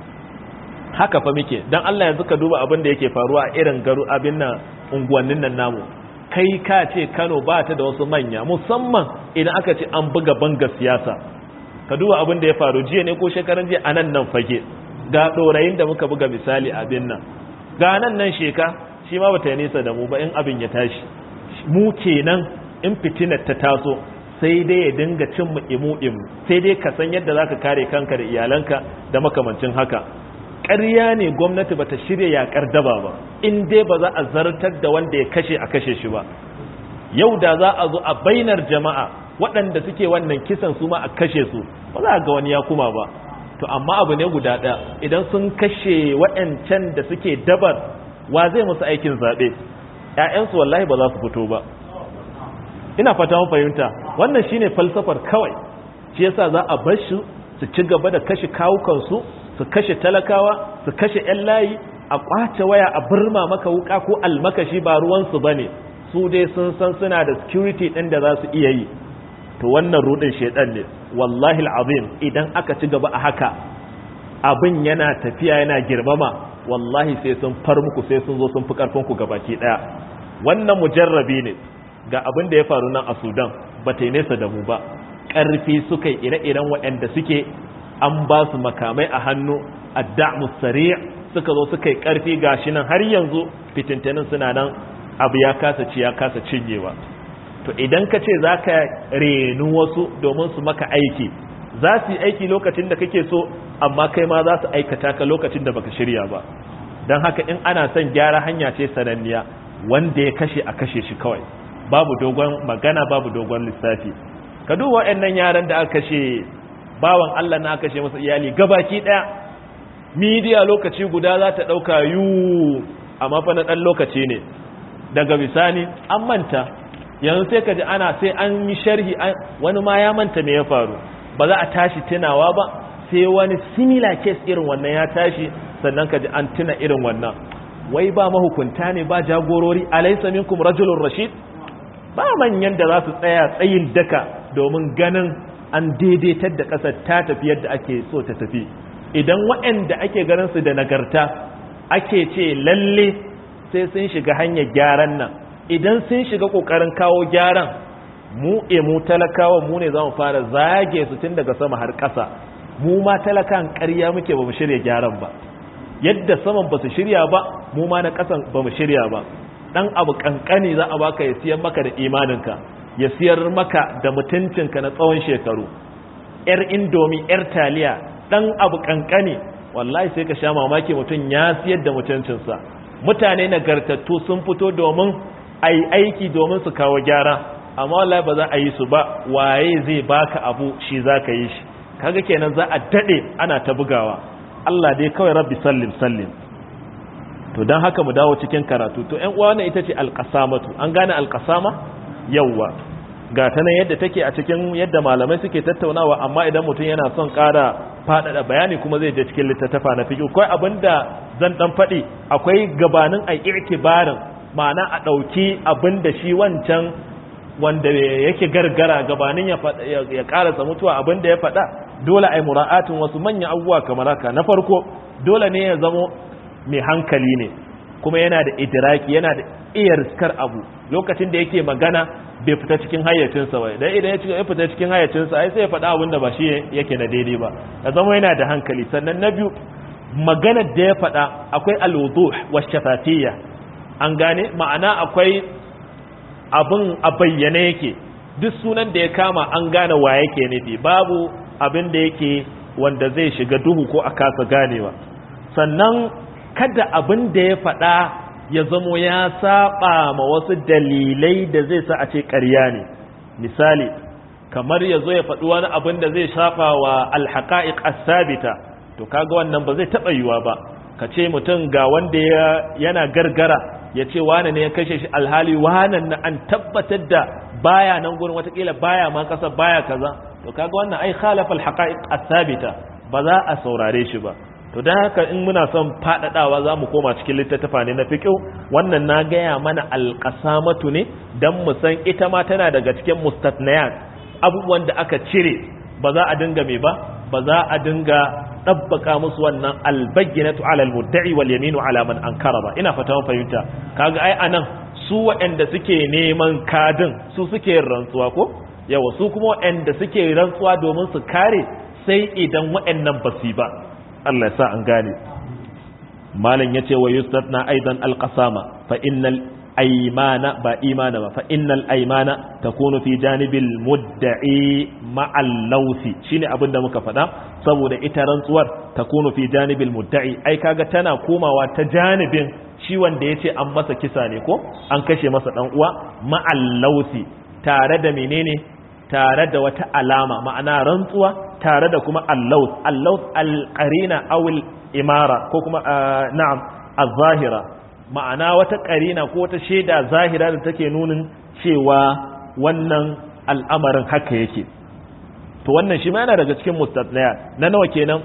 Speaker 1: haka fa muke don Allah yanzu ka duba abin da yake faruwa a irin garu abin nan unguwannin nan namu kai ka ce Kano ba ta da wasu manya musamman idan aka ce an buga banga siyasa ka duba abin da ya faru jiya ne ko shekaran jiya a nan nan fage ga ɗorayin da muka buga misali abin nan ga nan nan sheka shi ma bata nesa da mu ba in abin ya tashi mu kenan in fitinar ta taso sai dai ya dinga cin mu imu imu sai dai ka san yadda zaka kare kanka da iyalanka da makamancin haka ƙarya ne gwamnati bata shirya yakar daba ba in dai ba za a zartar da wanda ya kashe a kashe shi ba yau da za a zo a bainar jama'a waɗanda suke wannan kisan su ma a kashe su ba za a ga wani ya kuma ba to amma abu ne guda ɗaya idan sun kashe waɗancan da suke dabar wa zai musu aikin zaɓe ‘ya'yansu wallahi ba za su fito ba ina fata mun fahimta wannan shine falsafar kawai shi yasa za a bar shi su ci gaba da kashe kawukansu su kashe talakawa su kashe ‘yan layi a ƙwace waya a birma maka wuka ko almakashi ba ruwansu ba ne su dai sun san suna da security ɗin da za su iya yi to wannan rudin shedan ne wallahi alazim idan aka ci gaba a haka abin yana tafiya yana girmama wallahi sai sun far muku sai sun zo sun fi karfin ku gabaki daya wannan mujarrabi ne ga abin da ya faru nan a Sudan ba ta nesa da mu ba karfi suka ire-iren waɗanda suke an ba su makamai a hannu adda'mu sari' suka zo suka yi karfi gashi nan har yanzu fitintanin suna nan abu ya kasa ci ya kasa cinyewa to idan ka ce za ka renu wasu domin su maka aiki za su yi aiki lokacin da kake so amma kai ma za su aikata ka lokacin da baka shirya ba don haka in ana son gyara hanya ce sananniya wanda ya kashe a kashe shi kawai babu dogon magana babu dogon lissafi ka duba waɗannan yaran da aka kashe bawan Allah na kashe masa iyali gabaki ɗaya midiya lokaci guda za ta ɗauka yu amma fa na ɗan lokaci ne daga bisani an manta yanzu sai ka ji ana sai an yi sharhi wani ma ya manta me ya faru ba za a tashi tunawa ba sai wani similar case irin wannan ya tashi sannan ka ji an tuna irin wannan wai ba mahukunta ne ba jagorori alaysa minkum rajulun rashid ba manyan da za su tsaya tsayin daka domin ganin an daidaitar da ƙasar ta tafi yadda ake so ta tafi idan waɗanda ake ganin su da nagarta ake ce lalle sai sun shiga hanyar gyaran nan idan sun shiga ƙoƙarin kawo gyaran mu e mu talakawa mu ne za mu fara zage su tun daga sama har ƙasa mu ma talakan ƙarya muke ba mu shirya gyaran ba yadda saman ba su shirya ba mu ma na ƙasan ba mu shirya ba ɗan abu ƙanƙani za a baka ya siyar maka da imaninka ya siyar maka da mutuncinka na tsawon shekaru ‘yar indomi ‘yar taliya ɗan abu ƙanƙani wallahi sai ka sha mamaki mutum ya siyar da mutuncinsa mutane nagartattu sun fito domin a yi aiki domin su kawo gyara amma wallahi ba za a yi su ba waye zai baka abu shi za ka yi shi kaga kenan za a daɗe ana ta bugawa Allah dai kawai rabbi sallim sallim to don haka mu dawo cikin karatu to ƴan uwa ita ce alƙasamatu an gane alƙasama yawwa ga ta nan yadda take a cikin yadda malamai suke tattaunawa amma idan mutum yana son ƙara faɗaɗa bayani kuma zai je cikin littattafa na fiƙi akwai abin da zan ɗan faɗi akwai gabanin a irkibarin ma'ana a ɗauki abin da shi wancan wanda yake gargara gabanin ya ƙarasa mutuwa abin da ya faɗa dole a yi mura'atin wasu manyan abubuwa kamar haka na farko dole ne ya zamo mai hankali ne kuma yana da idiraki yana da iya riskar abu lokacin da yake magana bai fita cikin hayyacinsa ba dan idan ya fita cikin hayyacinsa ai sai ya faɗa abin da ba shi yake na daidai ba ya zama yana da hankali sannan na biyu maganar da ya faɗa akwai alwuduh wa shafatiyya an gane ma'ana akwai abin a bayyane yake duk sunan da ya kama an gane wa yake nufi babu abin da yake wanda zai shiga duhu ko a kasa ganewa sannan kada abin da ya faɗa ya zamo ya saba ma wasu dalilai da zai sa a ce ƙarya ne misali kamar ya zo ya faɗi wani abin da zai saba wa alhaƙa'iƙ asabita to kaga wannan ba zai taɓa yiwa ba ka ce mutum ga wanda yana gargara ya ce wane ne ya kashe shi alhali wanan na an tabbatar da baya nan gurin watakila baya ma kasa baya kaza to kaga wannan ai khalafa alhaqa'iq as-sabita ba za a saurare shi ba to dan haka in muna son fadadawa za mu koma cikin littattafa ne na fiqh wannan na gaya mana alqasamatu ne dan mu san ita ma tana daga cikin mustatniyat abubuwan da aka cire ba za a dinga me ba ba za a dinga ɗabbaka musu wannan albayyinatu ala almudda'i wal yaminu ala man ankara ba ina fata fahimta kaga ai anan su waɗanda suke neman kadin su suke rantsuwa ko yawa su kuma waɗanda suke rantsuwa domin su kare sai idan waɗannan basu ba Allah ya sa an gane malam yace wa yustatna aidan alqasama fa innal aymana ba imana ba fa innal aymana takunu fi janibil mudda'i ma'al lawsi shine abin da muka faɗa saboda ita rantsuwar takunu fi janibil mudda'i ai kaga tana komawa ta janibin shi wanda yace an masa kisa ne ko an kashe masa dan uwa ma'al lawsi tare da menene tare da wata alama ma'ana rantsuwa tare da kuma allaws allaws alqarina aw imara ko kuma na'am az-zahira ma'ana wata ƙarina ko wata shaida zahira da take nunin cewa wannan al'amarin haka yake to wannan shi ma yana daga cikin mustatnaya na nawa kenan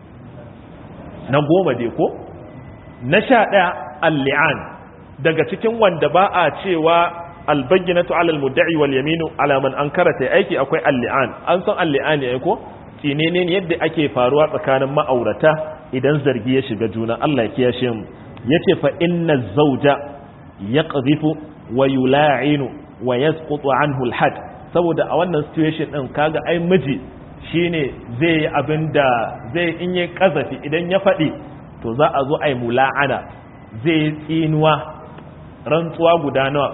Speaker 1: na goma dai ko na sha ɗaya al-li'an daga cikin wanda ba a cewa albayyinatu alal mudda'i wal yaminu ala man ankara ta aiki akwai al-li'an an san al-li'an ne ko tinene yadda ake faruwa tsakanin ma'aurata idan zargi ya shiga juna Allah ya kiyashe mu yace fa inna zawja yaqdhifu wa yula'inu wa yasqutu anhu al-had saboda a wannan situation din kaga ai miji shine zai yi abinda zai in yi kazafi idan ya faɗi to za a zo ai mula'ana zai yi tsinuwa rantsuwa guda nawa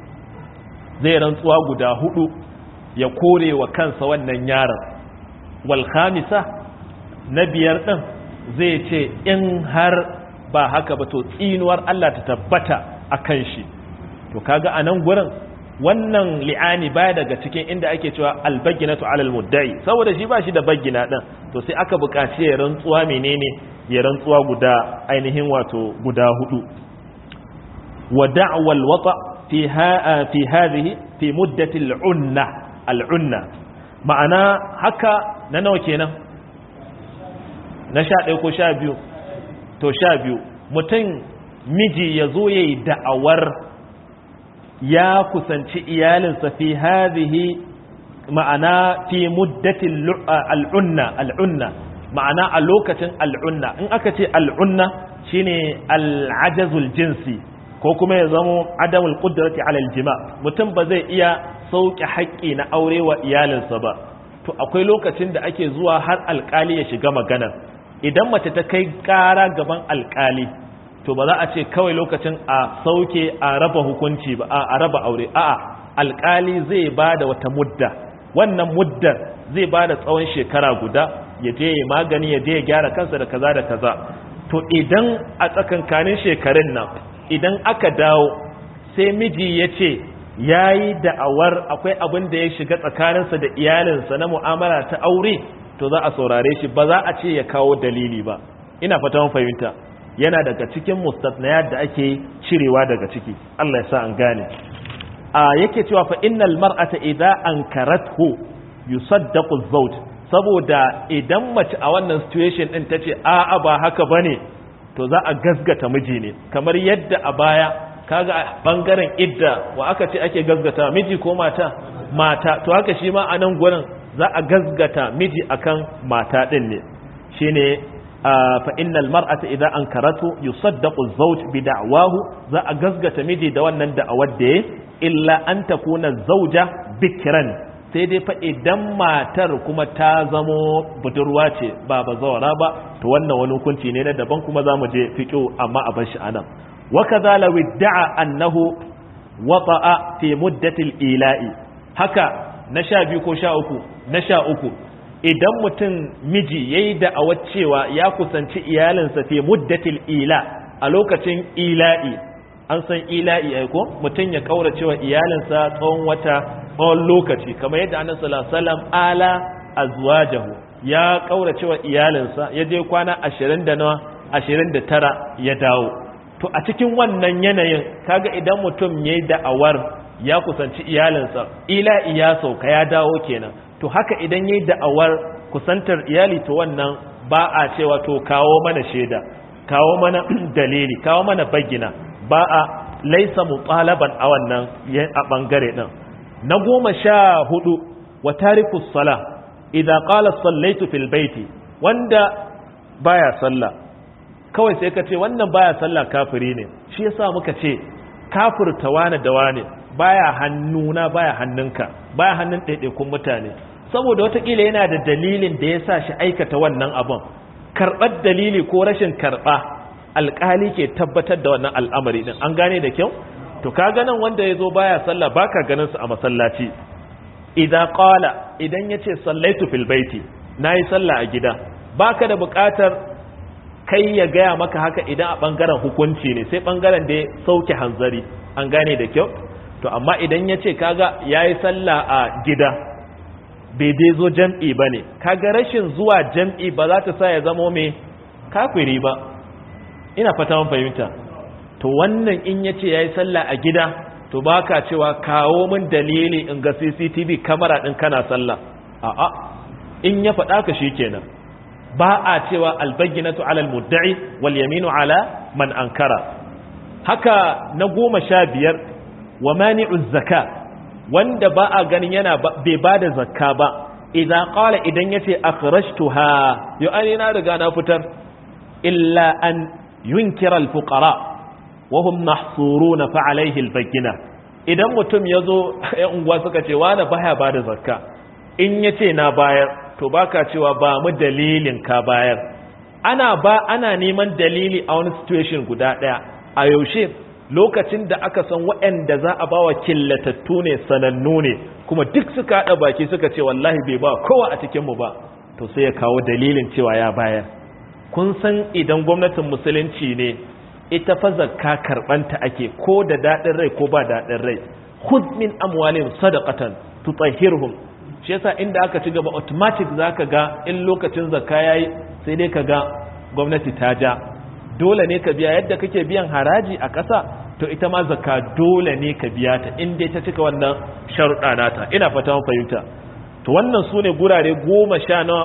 Speaker 1: zai rantsuwa guda hudu ya kore wa kansa wannan yaron wal khamisa na biyar din zai ce in har ba haka ba to tsinuwar Allah ta tabbata akan shi to kaga anan gurin wannan li'ani baya daga cikin inda ake cewa albaginatu alal mudda'i saboda shi ba shi da bagina din to sai aka buƙaci ya rantsuwa menene ya rantsuwa guda ainihin wato guda hudu wa da'wa alwata fi ha fi hadhihi fi muddati al'unna al'unna ma'ana haka na nawa kenan na sha ɗaya ko sha biyu to sha biyu mutum miji ya zo ya yi da'awar ya kusanci iyalinsa fi hadhihi ma'ana fi muddatin al'unna al'unna ma'ana a lokacin al'unna in aka ce al'unna shine al'ajazul jinsi ko kuma ya zamo adamul qudrati ala aljima mutum ba zai iya sauke haƙƙi na aure wa iyalinsa ba to akwai lokacin da ake zuwa har alƙali ya shiga maganar idan mace ta kai ƙara gaban alƙali to ba za a ce kawai lokacin a sauke a raba hukunci ba a raba aure a'a alƙali zai ba da wata mudda wannan muddar zai ba da tsawon shekara guda ya je ya magani ya je ya gyara kansa da kaza da kaza to idan a tsakankanin shekarun nan idan aka dawo sai miji ya ce ya yi da'awar akwai abin da ya shiga tsakaninsa da iyalinsa na mu'amala ta aure to za a saurare shi ba za a ce ya kawo dalili ba ina fata mun fahimta yana daga cikin mustatnayat da ake cirewa daga ciki Allah ya sa an gane a yake cewa fa innal mar'ata idza ankarathu yusaddaqu az-zawj saboda idan mace a wannan situation din tace a'a ba haka bane to za a gasgata miji ne kamar yadda a baya kaga a bangaren idda wa aka ce ake gasgata miji ko mata mata to haka shi ma a nan gurin za a gasgata miji akan mata din ne shine fa innal mar'ata idza ankaratu yusaddaqu az-zawj bi da'wahu za a gasgata miji da wannan da'awar da illa an takuna zawja bikran sai dai fa idan matar kuma ta zamo budurwa ce ba bazawara ba to wannan wani hukunci ne na daban kuma za mu je fiqo amma a bar shi anan wa kadha law idda'a annahu wata'a fi muddati al-ila'i haka na sha biyu ko sha uku na sha uku idan mutum miji yayi da'awar cewa ya kusanci iyalinsa fi muddatil ila a lokacin ila'i an san ila'i ai ko mutum ya kaura cewa iyalinsa tsawon wata tsawon lokaci kamar yadda annabi sallallahu alaihi wasallam ala azwajahu ya kaura cewa iyalinsa ya je kwana 20 da nawa 29 ya dawo to a cikin wannan yanayin kaga idan mutum yayi da'awar ya kusanci iyalinsa ila'i ya sauka ya dawo kenan to haka idan yayi da'awar kusantar iyali to wannan ba a cewa to kawo mana shaida kawo mana dalili kawo mana bagina ba a laisa mutalaban a wannan a bangare din na goma sha hudu wa tariku sala idza qala sallaitu fil baiti wanda baya sallah kawai sai ka ce wannan baya sallah kafiri ne shi yasa muka ce kafirta wani da wani baya hannuna baya hannunka baya hannun ɗaiɗaikun mutane saboda watakila yana da dalilin da ya sa shi aikata wannan abin karɓar dalili ko rashin karɓa alƙali ke tabbatar da wannan al'amari din an gane da kyau to ka ganin wanda ya zo baya sallah baka ganin su a masallaci idan qala idan yace sallaitu fil baiti nayi sallah a gida baka da buƙatar kai ya gaya maka haka idan a bangaren hukunci ne sai bangaren da ya sauke hanzari an gane da kyau to amma idan ya ce kaga ya yi sallah a gida bai dai zo jam'i ba ne kaga rashin zuwa jam'i ba za ta sa ya zamo mai kafiri ba ina fata man fahimta to wannan in ya ce ya yi sallah a gida to ba ka cewa kawo min dalili in ga cctv kamara ɗin kana sallah a'a in ya faɗa ka shi kenan ba a cewa albaginatu alal mudda'i wal yaminu ala man ankara haka na goma sha biyar wa mani'uz zaka wanda ba a ganin yana bai bada zakka ba idan qala idan yace akhrajtuha yo ani na riga na fitar illa an yunkira al-fuqara wa hum mahsuruna fa alayhi al-bayyina idan mutum yazo ya unguwa suka ce wani baya bada zakka in yace na bayar to baka cewa ba mu dalilin ka bayar ana ba ana neman dalili a wani situation guda daya a yaushe lokacin da aka san waɗanda za a ba wa killatattu ne sanannu ne kuma duk suka haɗa baki suka ce wallahi bai ba kowa a cikinmu ba to sai ya kawo dalilin cewa ya bayar kun san idan gwamnatin musulunci ne ita fa zakka karbanta ake ko da dadin rai ko ba dadin rai khudh min amwalihim sadaqatan tutahhirhum shi yasa inda aka ci gaba automatic zaka ga in lokacin zakka yayi sai dai ka ga gwamnati ta ja dole ne ka biya yadda kake biyan haraji a ƙasa to ita ma zakka dole ne ka biya ta in dai ta cika wannan sharuɗa nata ina fata mun fahimta to wannan sune gurare goma sha na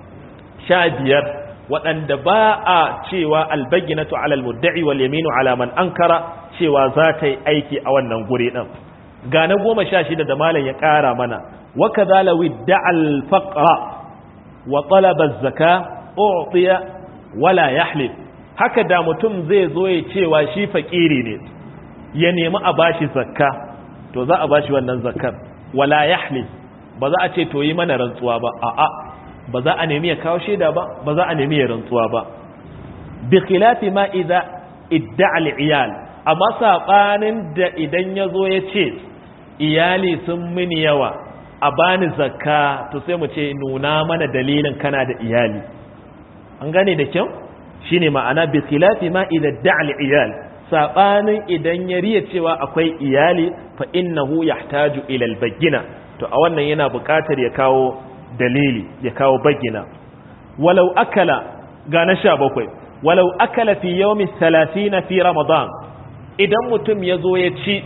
Speaker 1: sha biyar waɗanda ba a cewa albayyinatu alal mudda'i wal yaminu ala man ankara cewa za ta yi aiki a wannan guri din ga na goma sha shida da malam ya ƙara mana wa kadhala widda'a al faqra wa talaba az-zaka u'tiya wala yahlif haka da mutum zai zo ya cewa shi fakiri ne ya nemi a bashi zakka to za a bashi wannan zakkar wala yahlif ba za a ce to yi mana rantsuwa ba a'a ba za a nemi ya kawo shaida ba ba za a nemi ya rantsuwa ba bi khilafi ma idza idda'a al-iyal amma sabanin da idan yazo ya ce iyali sun mini yawa a bani zakka to sai mu ce nuna mana dalilin kana da iyali an gane da kyau shine ma'ana bi khilafi ma idza da'a al-iyal sabanin idan ya riya cewa akwai iyali fa innahu yahtaju ila al-bayyina to a wannan yana buƙatar ya kawo dalili ya kawo bayyina walau akala ga na 17 walau akala fi yawmi 30 fi ramadan idan mutum ya zo ya ci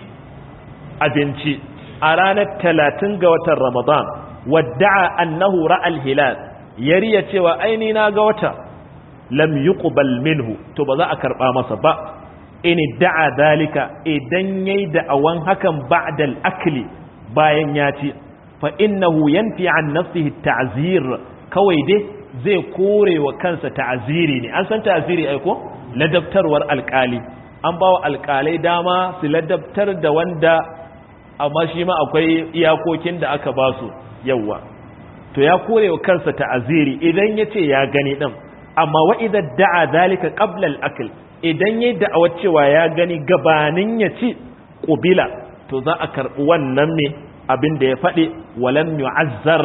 Speaker 1: abinci a ranar 30 ga watan ramadan wadda'a annahu ra'al hilal yariya cewa aini na ga wata lam yuqbal minhu to ba za a karba masa ba in da'a dalika idan yayi da'awan hakan ba'da al-akli bayan ya ci fa innahu yanfi an nafsihi ta'zir kawai dai zai kore wa kansa ta'ziri ne an san ta'ziri ai ko ladabtarwar alkali an bawa alkalai dama su ladabtar da wanda amma shi ma akwai iyakokin da aka ba su yawa to ya kore wa kansa ta'ziri idan yace ya gani din amma wa idan da'a zalika qabla al-akl idan yayi da'awar cewa ya gani gabanin ya ci qubila to za a karbi wannan me abin da ya faɗi walam yu'azzar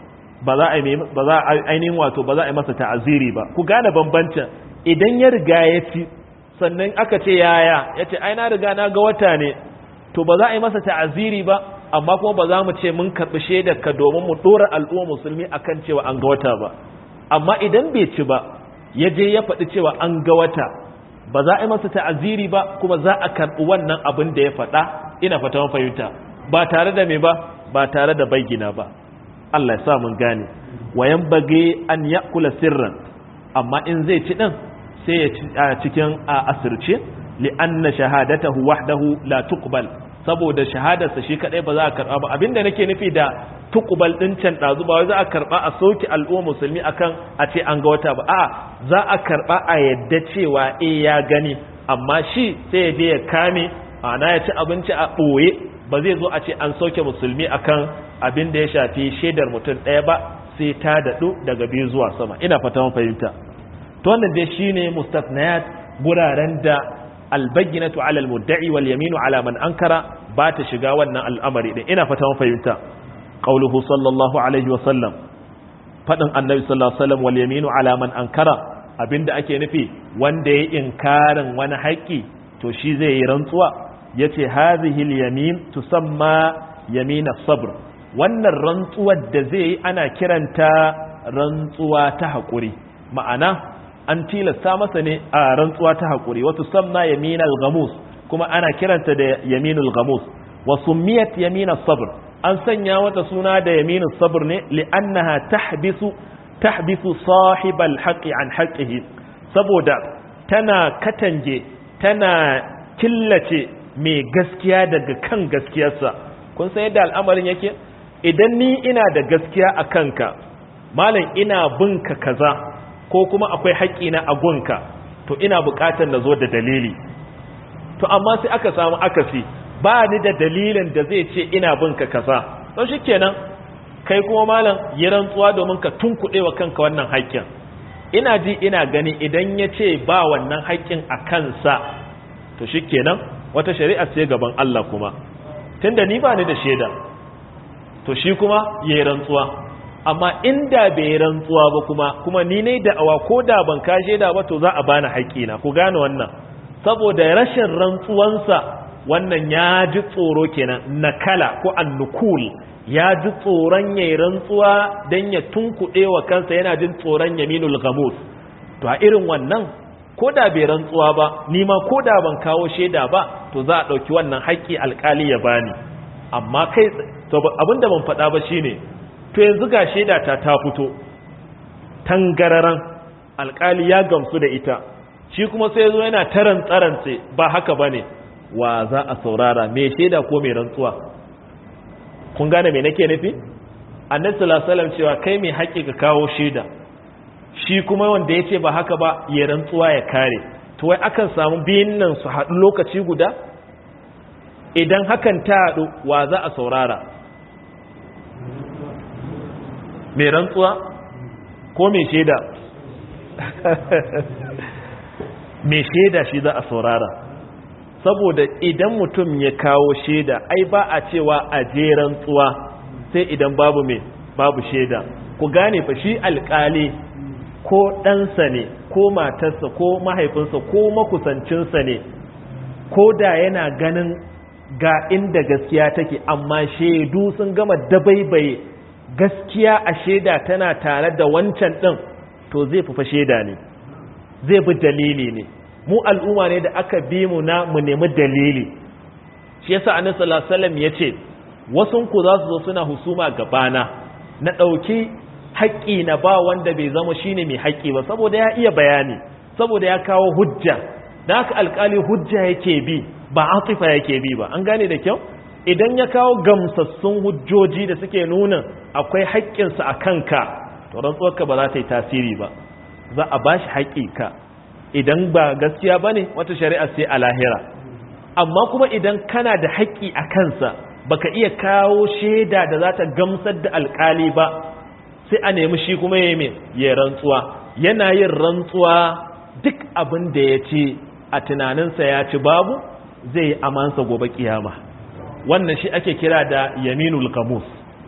Speaker 1: ba za a yi ba za a ainihin wato ba za a yi masa ta'aziri ba ku gane bambancin idan ya riga ya ci sannan aka ce yaya ya ce ai na riga na ga wata ne to ba za a yi masa ta'aziri ba amma kuma ba za mu ce mun karɓi shaidar ka domin mu ɗora al'umma musulmi akan cewa an ga wata ba amma idan bai ci ba ya je ya faɗi cewa an ga wata ba za a yi masa ta'aziri ba kuma za a karɓi wannan abin da ya faɗa ina fata fahimta ba tare da me ba ba tare da bayyana ba Allah ya sa mun gane wayan bage an yakula sirran amma in zai ci din sai ya ci a cikin asirce li anna shahadatahu wahdahu la tuqbal saboda shahadarsa shi kadai ba za a karba ba abinda nake nufi da tuqbal din can dazu ba wai za a karba a sauki al'umma musulmi akan a ce an ga wata ba a za a karba a yadda cewa eh ya gani amma shi sai ya je ya kame ana ya ci abinci a boye ba zai zo a ce an sauke musulmi akan abin da ya shafi shaidar mutum ɗaya ba sai ta daɗu daga biyu zuwa sama ina fata mun fahimta to wannan dai shine mustafnayat guraren da albayyinatu ala almudda'i wal yaminu ala man ankara ba ta shiga wannan al'amari din ina fata mun fahimta qauluhu sallallahu alaihi wa sallam fadin annabi sallallahu alaihi wa sallam wal yaminu ala man ankara abinda ake nufi wanda ya inkarin wani haƙi to shi zai yi rantsuwa yace hadhihi al-yamin tusamma yamin as-sabr wannan rantsuwar da zai yi ana kiranta rantsuwa ta haƙuri ma'ana an tilasta masa ne a rantsuwa ta haƙuri wa tusamma yamin al-ghamus kuma ana kiranta da yamin al-ghamus wa summiyat yamin as-sabr an sanya wata suna da yamin as-sabr ne li'annaha tahbisu tahbisu sahib al-haqqi an haqqihi saboda tana katange tana killace mai gaskiya daga kan gaskiyarsa kun san yadda al'amarin yake idan ni ina da gaskiya a kanka malam ina binka kaza ko kuma akwai haƙƙina a gunka to ina buƙatar na zo da dalili to amma sai aka samu akasi ba ni da dalilin da zai ce ina binka kaza don shi kenan kai kuma malam yi rantsuwa domin ka tunkuɗe wa kanka wannan haƙƙin ina ji ina gani idan ya ce ba wannan haƙƙin a kansa to shi kenan wata shari'a ce gaban Allah kuma tunda ni ba ni da shaida to shi kuma yayi rantsuwa amma inda bai rantsuwa ba kuma kuma ni ne da awa ko da ban ka shaida ba to za a bani haƙƙina ku gane wannan saboda rashin rantsuwansa wannan ya ji tsoro kenan nakala ko annukul ya ji tsoron ya rantsuwa don ya tunkuɗe wa kansa yana jin tsoron yaminul gamus to a irin wannan ko da bai rantsuwa ba ni ma ko da ban kawo shaida ba to za a ɗauki wannan haƙƙi alƙali ya bani amma kai abinda ban faɗa ba shine to yanzu ga shaida ta ta fito tangararan alƙali ya gamsu da ita shi kuma sai zo yana taran tsarance ba haka bane wa za a saurara mai shaida ko mai rantsuwa kun gane me nake nufi annabi sallallahu alaihi wasallam cewa kai mai haƙƙi ka kawo shaida shi kuma wanda yace ba haka ba ya rantsuwa ya kare to wai akan samu biyun nan su haɗu lokaci guda idan hakan ta haɗu wa za a saurara mai rantsuwa ko mai shaida mai shaida shi za a saurara saboda idan mutum ya kawo shaida ai ba a cewa a je rantsuwa sai idan babu mai babu shaida ku gane fa shi alkali ko ɗansa ne ko matarsa ko mahaifinsa ko makusancinsa ne ko da yana ganin ga inda gaskiya take amma shaidu sun gama dabaibaye gaskiya a shaida tana tare da wancan ɗin to zai fufa shaida ne zai bi dalili ne mu al'umma ne da aka bi mu na mu nemi dalili shi yasa annabi sallallahu alaihi wasallam yace wasun ku za su zo suna husuma gabana na dauki haƙƙi na ba wanda bai zama shine mai haƙƙi ba saboda ya iya bayani saboda ya kawo hujja da haka alƙali hujja yake bi ba atifa yake bi ba an gane da kyau idan ya kawo gamsassun hujjoji da suke nuna akwai haƙƙinsa a kanka to rantsuwarka ba za ta yi tasiri ba za a bashi haƙƙi ka idan ba gaskiya bane wata shari'a sai a lahira amma kuma idan kana da haƙƙi a kansa baka iya kawo shaida da za ta gamsar da alƙali ba sai a nemi shi kuma ya yi ya rantsuwa yana yin rantsuwa duk abin da ya ce a tunaninsa ya ci babu zai yi amansa gobe kiyama wannan shi ake kira da yaminul kamus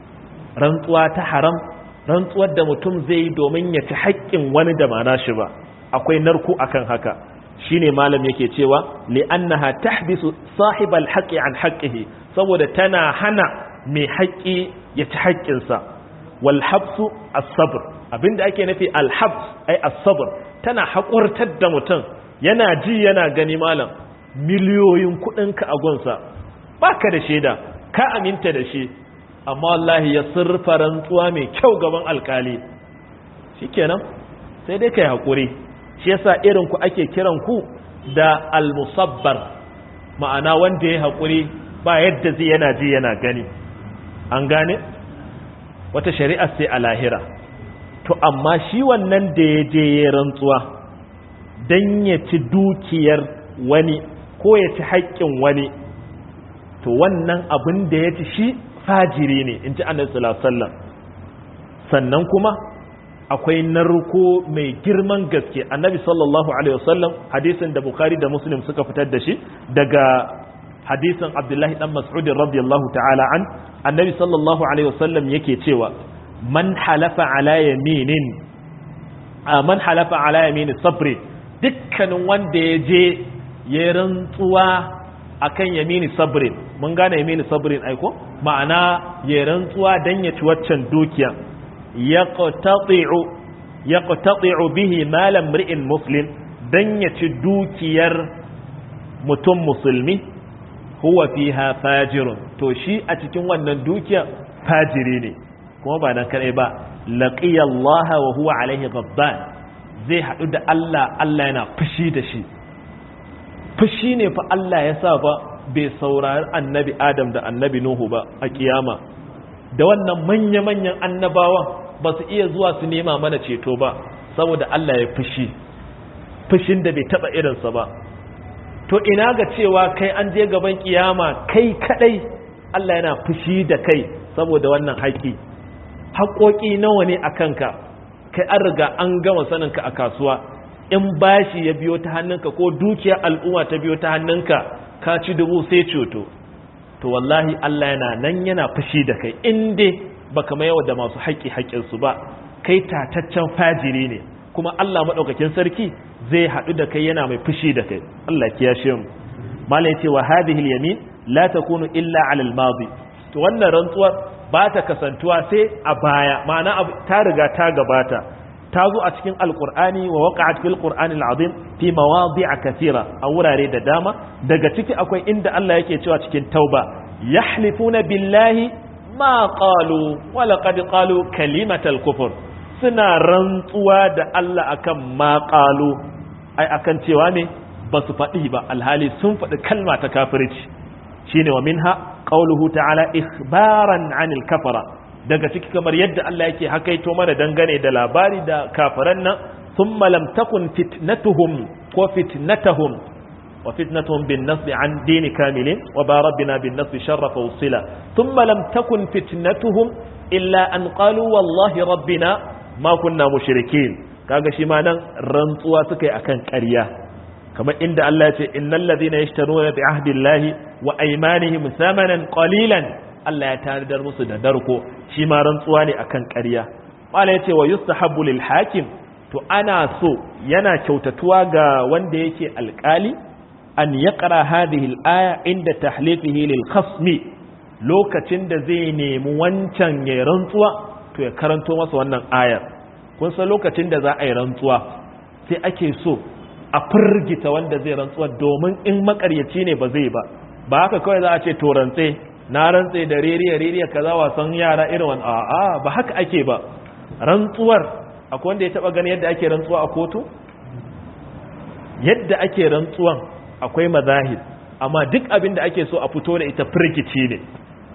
Speaker 1: rantsuwa ta haram rantsuwar da mutum zai yi domin ya ci haƙƙin wani da ma nashi ba akwai narko akan haka shine malam yake cewa li'annaha tahbisu sahibal haqqi an haqqihi saboda tana hana mai haƙƙi ya ci haƙƙinsa wal habsu as-sabr abinda ake nufi al habs ai as-sabr tana haƙurtar da mutum yana ji yana gani malam miliyoyin kuɗinka a gunsa baka da shaida ka aminta da shi amma wallahi ya surfa rantsuwa mai kyau gaban alkali shikenan sai dai kai haƙuri shi yasa irin ku ake kiran ku da al-musabbar ma'ana wanda ya haƙuri ba yadda zai yana ji yana gani an gane wata shari'a sai a lahira to amma shi wannan da ya je ya rantsuwa dan ya ci dukiyar wani ko ya ci haƙƙin wani to wannan abin da ya ci shi fajiri ne in ji annabi sallallahu alaihi wasallam sannan kuma akwai narko mai girman gaske annabi sallallahu alaihi wasallam hadisin da bukhari da muslim suka fitar da shi daga hadisin abdullahi dan mas'ud radiyallahu ta'ala an annabi sallallahu alaihi wasallam yake cewa man halafa ala yaminin man halafa ala yamini sabri dukkanin wanda ya je ya rantsuwa akan yamini sabrin mun gane yamini sabrin aiko ma'ana ya rantsuwa dan ya ci waccan dukiya yaqtati'u bihi malam ri'in muslim dan ya ci dukiyar mutum musulmi huwa fiha fajirun to shi a cikin wannan dukiya fajiri ne kuma ba nan kadai ba laqiya Allah wa huwa alaihi ghadban zai hadu da Allah Allah yana fushi da shi fushi ne fa Allah ya sa ba bai saurari annabi Adam da annabi Nuhu ba a kiyama da wannan manya-manyan annabawan ba su iya zuwa su nema mana ceto ba saboda Allah ya fushi fushin da bai taba irinsa ba to ina ga cewa kai an je gaban kiyama kai kadai Allah yana fushi da kai saboda wannan haƙi haƙoƙi nawa ne a kanka kai an riga an gama saninka a kasuwa in bashi ya biyo ta hannunka ko dukiyar al'umma ta biyo ta hannunka ka ci dubu sai ceto to wallahi Allah yana nan yana fushi da kai in dai baka mai da masu haƙƙi haƙƙinsu ba kai tataccen fajiri ne kuma Allah madaukakin sarki zai haɗu da kai yana mai fushi da kai Allah kiyashe mu malai yace wa hadhihi al-yamin la takunu illa 'ala al-madi to wannan rantsuwar ba ta kasantuwa sai a baya ma'ana ta riga ta gabata ta zo a cikin alqur'ani wa waqa'at fil qur'ani al-azim fi mawadi'a kathira a wurare da dama daga ciki akwai inda Allah yake cewa cikin tauba yahlifuna billahi ma qalu wa laqad qalu kalimatal kufr suna rantsuwa da Allah akan ma qalu ai akan cewa ne ba su faɗi ba alhali sun faɗi kalma ta kafirci shine wa minha qauluhu ta'ala ikhbaran 'anil kafara daga ciki kamar yadda Allah yake hakaito mana dangane da labari da kafiran nan thumma lam takun fitnatuhum ko fitnatuhum wa fitnatuhum bin nasb an dini kamilin wa ba rabbina bin nasb sharrafa usila thumma lam takun fitnatuhum illa an qalu wallahi rabbina ma kunna mushrikin kaga shi ma nan rantsuwa suka yi akan ƙarya kamar inda Allah ya ce innal ladhina yashtaruna bi ahdillahi wa aymanihim thamanan qalilan Allah ya tanadar musu da darko shi ma rantsuwa ne akan ƙarya wala yace wa yustahabbu lil hakim to ana so yana kyautatuwa ga wanda yake alƙali an yaqra hadhihi al aya inda tahlifihi lil khasmi lokacin da zai nemi wancan ya rantsuwa to ya karanto masa wannan ayar kun san lokacin da za a yi rantsuwa sai ake so a firgita wanda zai rantsuwa domin in makaryaci ne ba zai ba ba haka kawai za a ce to rantse na rantse da ririya ririya kaza wasan yara irin wani a'a ba haka ake ba rantsuwar akwai wanda ya taba gani yadda ake rantsuwa a kotu yadda ake rantsuwan akwai mazahid amma duk abin da ake so a fito da ita firgici ne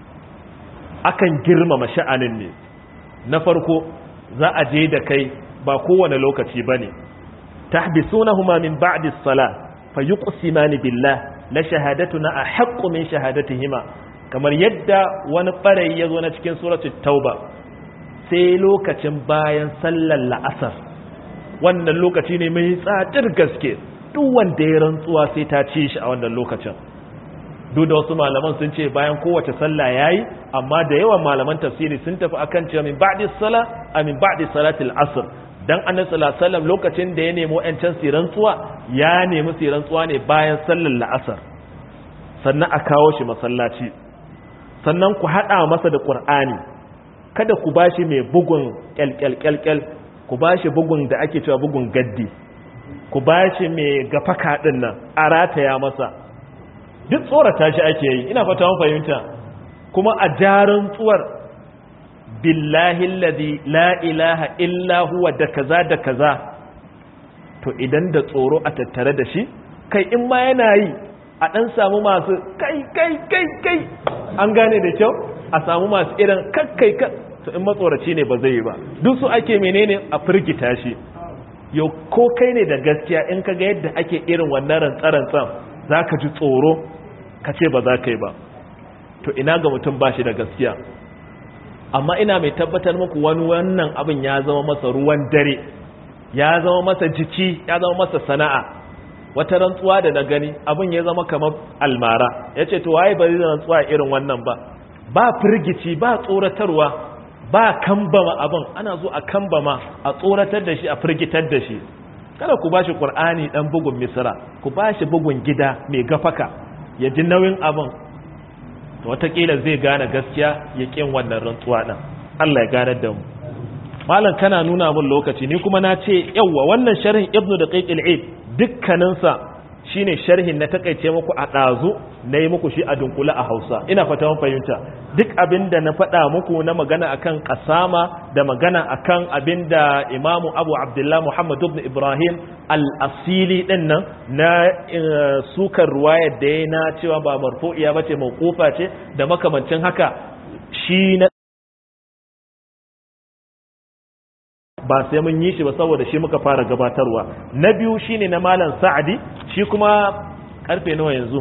Speaker 1: akan girmama sha'anin ne na farko za a je da kai ba kowane lokaci bane tahbisunahuma min ba'di as-salah fayuqsimani billah la shahadatuna ahaqqu min shahadatihima kamar yadda wani ɓarayi ya zo na cikin suratul tauba sai lokacin bayan sallar la'asar wannan lokaci ne mai tsadir gaske duk wanda ya rantsuwa sai ta ci shi a wannan lokacin duk da wasu malaman sun ce bayan kowace sallah yayi amma da yawan malaman tafsiri sun tafi akan cewa min ba'di sala a min ba'di salatil asr dan annabi sallallahu alaihi wasallam lokacin da ya nemo ƴancan su rantsuwa ya nemi su rantsuwa ne bayan sallar la'asar sannan a kawo shi masallaci sannan ku haɗa masa da ƙur'ani kada ku ba shi mai bugun ƙyalƙyalƙyalƙyal ku ba shi bugun da ake cewa bugun gaddi ku ba shi mai gafaka ɗin nan a rataya masa duk tsorata shi ake yi ina fata fahimta kuma a jarin tsuwar billahi alladhi la ilaha illa huwa da kaza da kaza to idan da tsoro a tattare da shi kai in ma yana yi a ɗan samu masu kai kai kai kai an gane da kyau a samu masu irin kakkai ka to in matsoraci ne ba zai yi ba duk su ake menene a firgita shi yau ko kai ne da gaskiya in ka ga yadda ake irin wannan rantsarantsan za ka ji tsoro ka ce ba za ka yi ba to ina ga mutum ba shi da gaskiya amma ina mai tabbatar muku wani wannan abin ya zama masa ruwan dare ya zama masa jiki ya zama masa sana'a wata rantsuwa da na gani abin ya zama kamar almara ya ce to waye bari rantsuwa irin wannan ba ba firgici ba tsoratarwa ba kambama abin ana zo a kambama a tsoratar da shi a firgitar da shi kada ku bashi qur'ani dan bugun misra ku bashi bugun gida mai gafaka ya ji nauyin abin to watakila zai gane gaskiya ya kin wannan rantsuwa din Allah ya gane da mu malam kana nuna min lokaci ni kuma na ce yawwa wannan sharhin ibnu daqiq al-eid dukkaninsa shine sharhin na takaice muku a ɗazu na yi muku shi a dunkula a hausa ina fata mun fahimta duk abin da na faɗa muku na magana akan kasama da magana akan abin da imamu abu abdullah muhammad ibn ibrahim al-asili ɗin nan na sukar ruwayar da ya na cewa ba marfu'iya ba ce mawqufa ce da makamancin haka shi na ba sai mun yi shi ba saboda shi muka fara gabatarwa na biyu shine na malam sa'adi shi kuma karfe nawa yanzu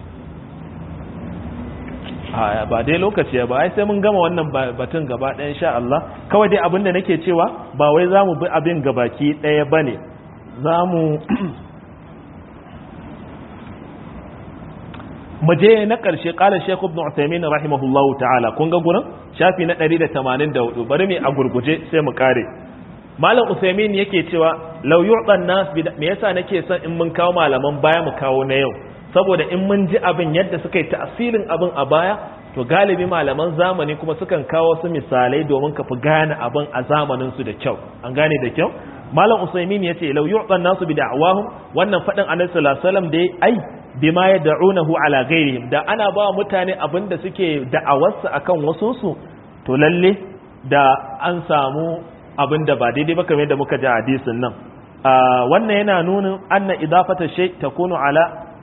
Speaker 1: ba dai lokaci ba ai sai mun gama wannan batun gaba ɗaya insha Allah kawai dai abinda nake cewa ba wai zamu bi abin gabaki ɗaya bane zamu maje na ƙarshe ƙalar Sheikh Ibn Uthaymeen rahimahullahu ta'ala kun ga gurin shafi na 184 bari mu a gurguje sai mu kare Malam Uthaymeen yake cewa law yu'tan nas me yasa nake son in mun kawo malaman baya mu kawo na yau saboda in mun ji abin yadda suka yi ta'asirin abin a baya to galibi malaman zamani kuma sukan kawo su misalai domin ka fi gane abin a zamanin su da kyau an gane da kyau Malam Uthaymeen yace law yu'tan nasu bi da'awahum wannan fadin Annabi sallallahu alaihi wasallam da ai bima ya da'unahu ala ghairihim da ana ba mutane abinda suke da'awarsa akan wasu su to lalle da an samu abinda ba daidai ba kamar yadda muka ji hadisin nan wannan yana nuna anna idafata shay takunu ala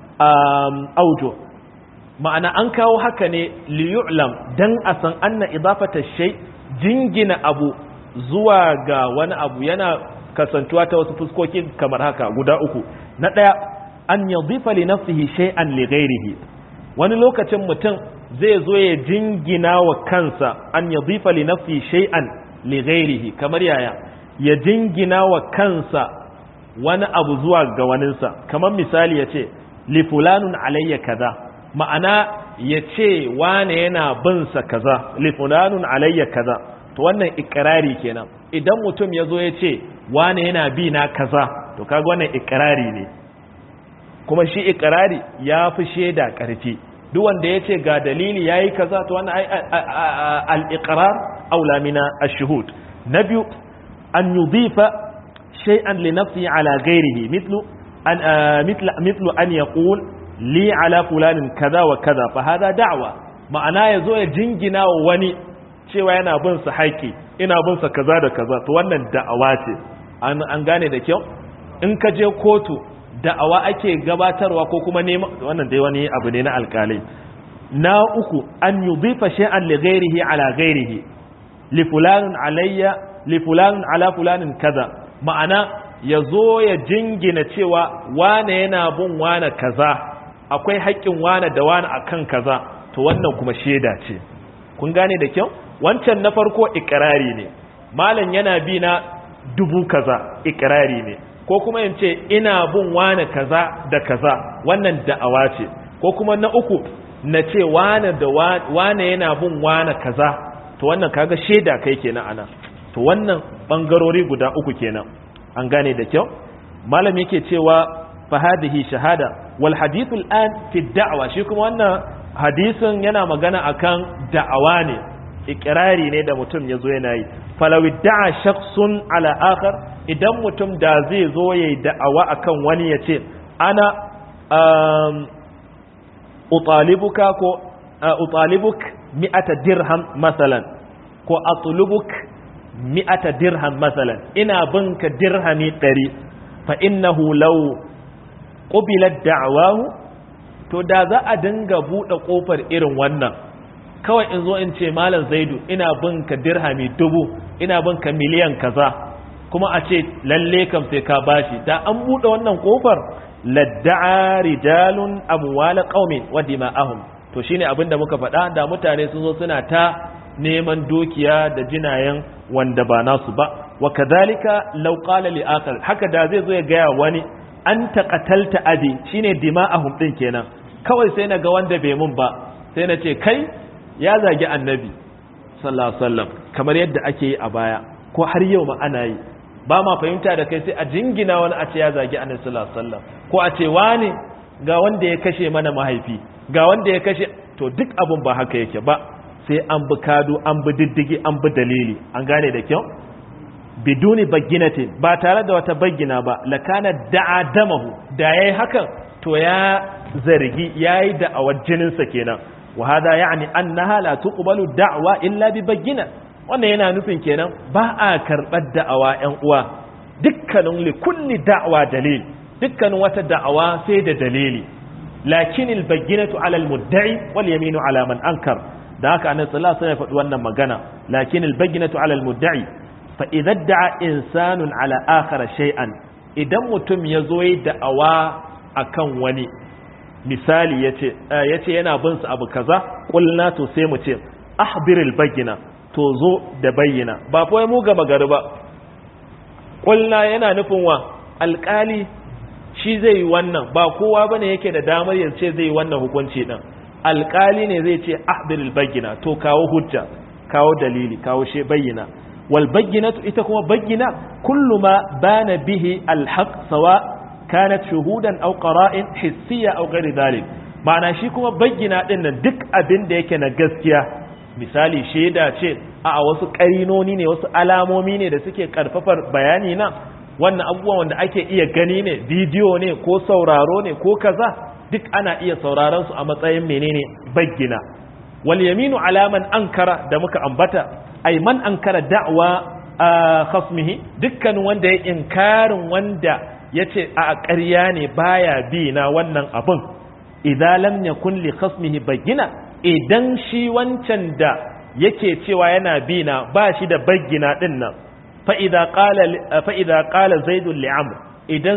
Speaker 1: aujo ma'ana an kawo haka ne li yu'lam dan a san anna idafata shay jingina abu zuwa ga wani abu yana kasantuwa ta wasu fuskoki kamar haka guda uku na daya an yadhifa li nafsihi shay'an li ghairihi wani lokacin mutum zai zo ya jingina wa kansa an yadhifa li nafsihi shay'an li ghairihi kamar yaya ya jingina wa kansa wani abu zuwa ga waninsa kamar misali ya ce li fulanun alayya kaza ma'ana ya ce wane yana bin sa kaza li fulanun alayya kaza to wannan ikrari kenan idan mutum ya zo ya ce wane yana bi na kaza to kaga wannan ikrari ne kuma shi ikirari ya fi shaida ƙarfi duk wanda ya ce ga dalili ya yi kaza to wani al'iƙirar aulamina a shuhud na biyu an yi zifa shay'an li nafsi ala gairihi mitlu an ya ƙul li ala fulanin kaza wa kaza fa hada da'wa ma'ana ya zo ya jingina wa wani cewa yana bin sa haƙi ina bin sa kaza da kaza to wannan da'awa ce an gane da kyau in ka je kotu da'awa ake gabatarwa ko kuma neman wannan dai wani abu ne na alkalai na uku an yudhifa shay'an li ghairihi ala ghairihi li fulanun alayya li fulanun ala fulanin kaza ma'ana yazo ya jingina cewa wane yana bin wane kaza akwai haƙƙin wane da wane akan kaza to wannan kuma sheda ce kun gane da kyau wancan na farko ikrari ne malam yana bi na dubu kaza ikrari ne ko kuma in ce ina bin wane kaza da kaza wannan da'awa ce ko kuma na uku na ce wane da wane yana bin wane kaza to wannan kaga shaida kai kenan ana to wannan bangarori guda uku kenan an gane da kyau malam yake cewa fa hadhihi shahada wal hadithu al'an fi da'wa shi kuma wannan hadisin yana magana akan da'awa ne ikirari ne da mutum ya zo yana yi falawi da'a shakhsun ala akhar idan mutum da zai zo ya yi da'awa akan wani ya ce ana utalibuka ko utalibuk mi'ata dirham masalan ko atlubuk mi'ata dirham masalan ina binka dirhami ɗari fa innahu law qubilat da'wahu to da za a dinga buɗe ƙofar irin wannan kawai in zo in ce malam zaidu ina binka dirhami dubu ina binka miliyan kaza kuma a ce lalle kam sai ka bashi da an buɗe wannan ƙofar ladda'a rijalun amwala qaumin wa dima'ahum to shine abin da muka faɗa da mutane sun zo suna ta neman dukiya da jinayen wanda ba nasu ba wa kadhalika law qala li akhar haka da zai zo ya ga wani an taqatalta abi shine dima'ahum din kenan kawai sai na ga wanda bai mun ba sai na ce kai ya zagi annabi sallallahu alaihi wasallam kamar yadda ake yi a baya ko har yau ma ana yi ba ma fahimta da kai sai a jingina wani a ce ya zagi annabi sallallahu alaihi wasallam ko a ce wani ga wanda ya kashe mana mahaifi ga wanda ya kashe to duk abun ba haka yake ba sai an bi kado an bi diddigi an bi dalili an gane da kyau biduni baginatin ba tare da wata bagina ba lakana da'a damahu da yayi hakan to ya zargi yayi da'awar jininsa kenan wa hada ya'ni annaha la tuqbalu da'wa illa bi bagina wannan yana nufin kenan ba a karɓar da'awa ‘yan uwa dukkanin likulli da'awa dalil dukkanin wata da'awa sai da dalili lakin albayyinatu ala almudda'i wal yaminu ala man ankar da haka annabi sallallahu alaihi wasallam ya faɗi wannan magana lakin albayyinatu ala almudda'i fa idza da'a insanun ala akhara shay'an idan mutum ya zo yi da'awa akan wani misali yace yace yana bin sa abu kaza qulna to sai mu ce ahbiril bayyina to zo da bayyana ba kawai mu gama gari ba ƙulla yana nufin wa alƙali shi zai yi wannan ba kowa bane yake da damar ya ce zai yi wannan hukunci ɗin alƙali ne zai ce ahdiril bayyina to kawo hujja kawo dalili kawo she bayyina wal bayyinatu ita kuma bayyina kullu ma bana bihi alhaq sawa kanat shuhudan aw qara'in hissiya aw ghairi dhalik ma'ana shi kuma bayyina din nan duk abin da yake na gaskiya misali shaida ce a wasu ƙarinoni ne wasu alamomi ne da suke karfafar bayani na wannan abubuwan wanda ake iya gani ne bidiyo ne ko sauraro ne ko kaza duk ana iya sauraron su a matsayin menene bayyina wal yaminu alaman ankara da muka ambata ay man ankara da'wa khasmihi dukkan wanda ya inkarin wanda yace a ƙarya ne baya bi na wannan abun idza lam yakun li khasmihi bayyina idan shi wancan da yake cewa yana bi na ba shi da bayyina din nan fa idza qala fa idza qala zaid li amr idan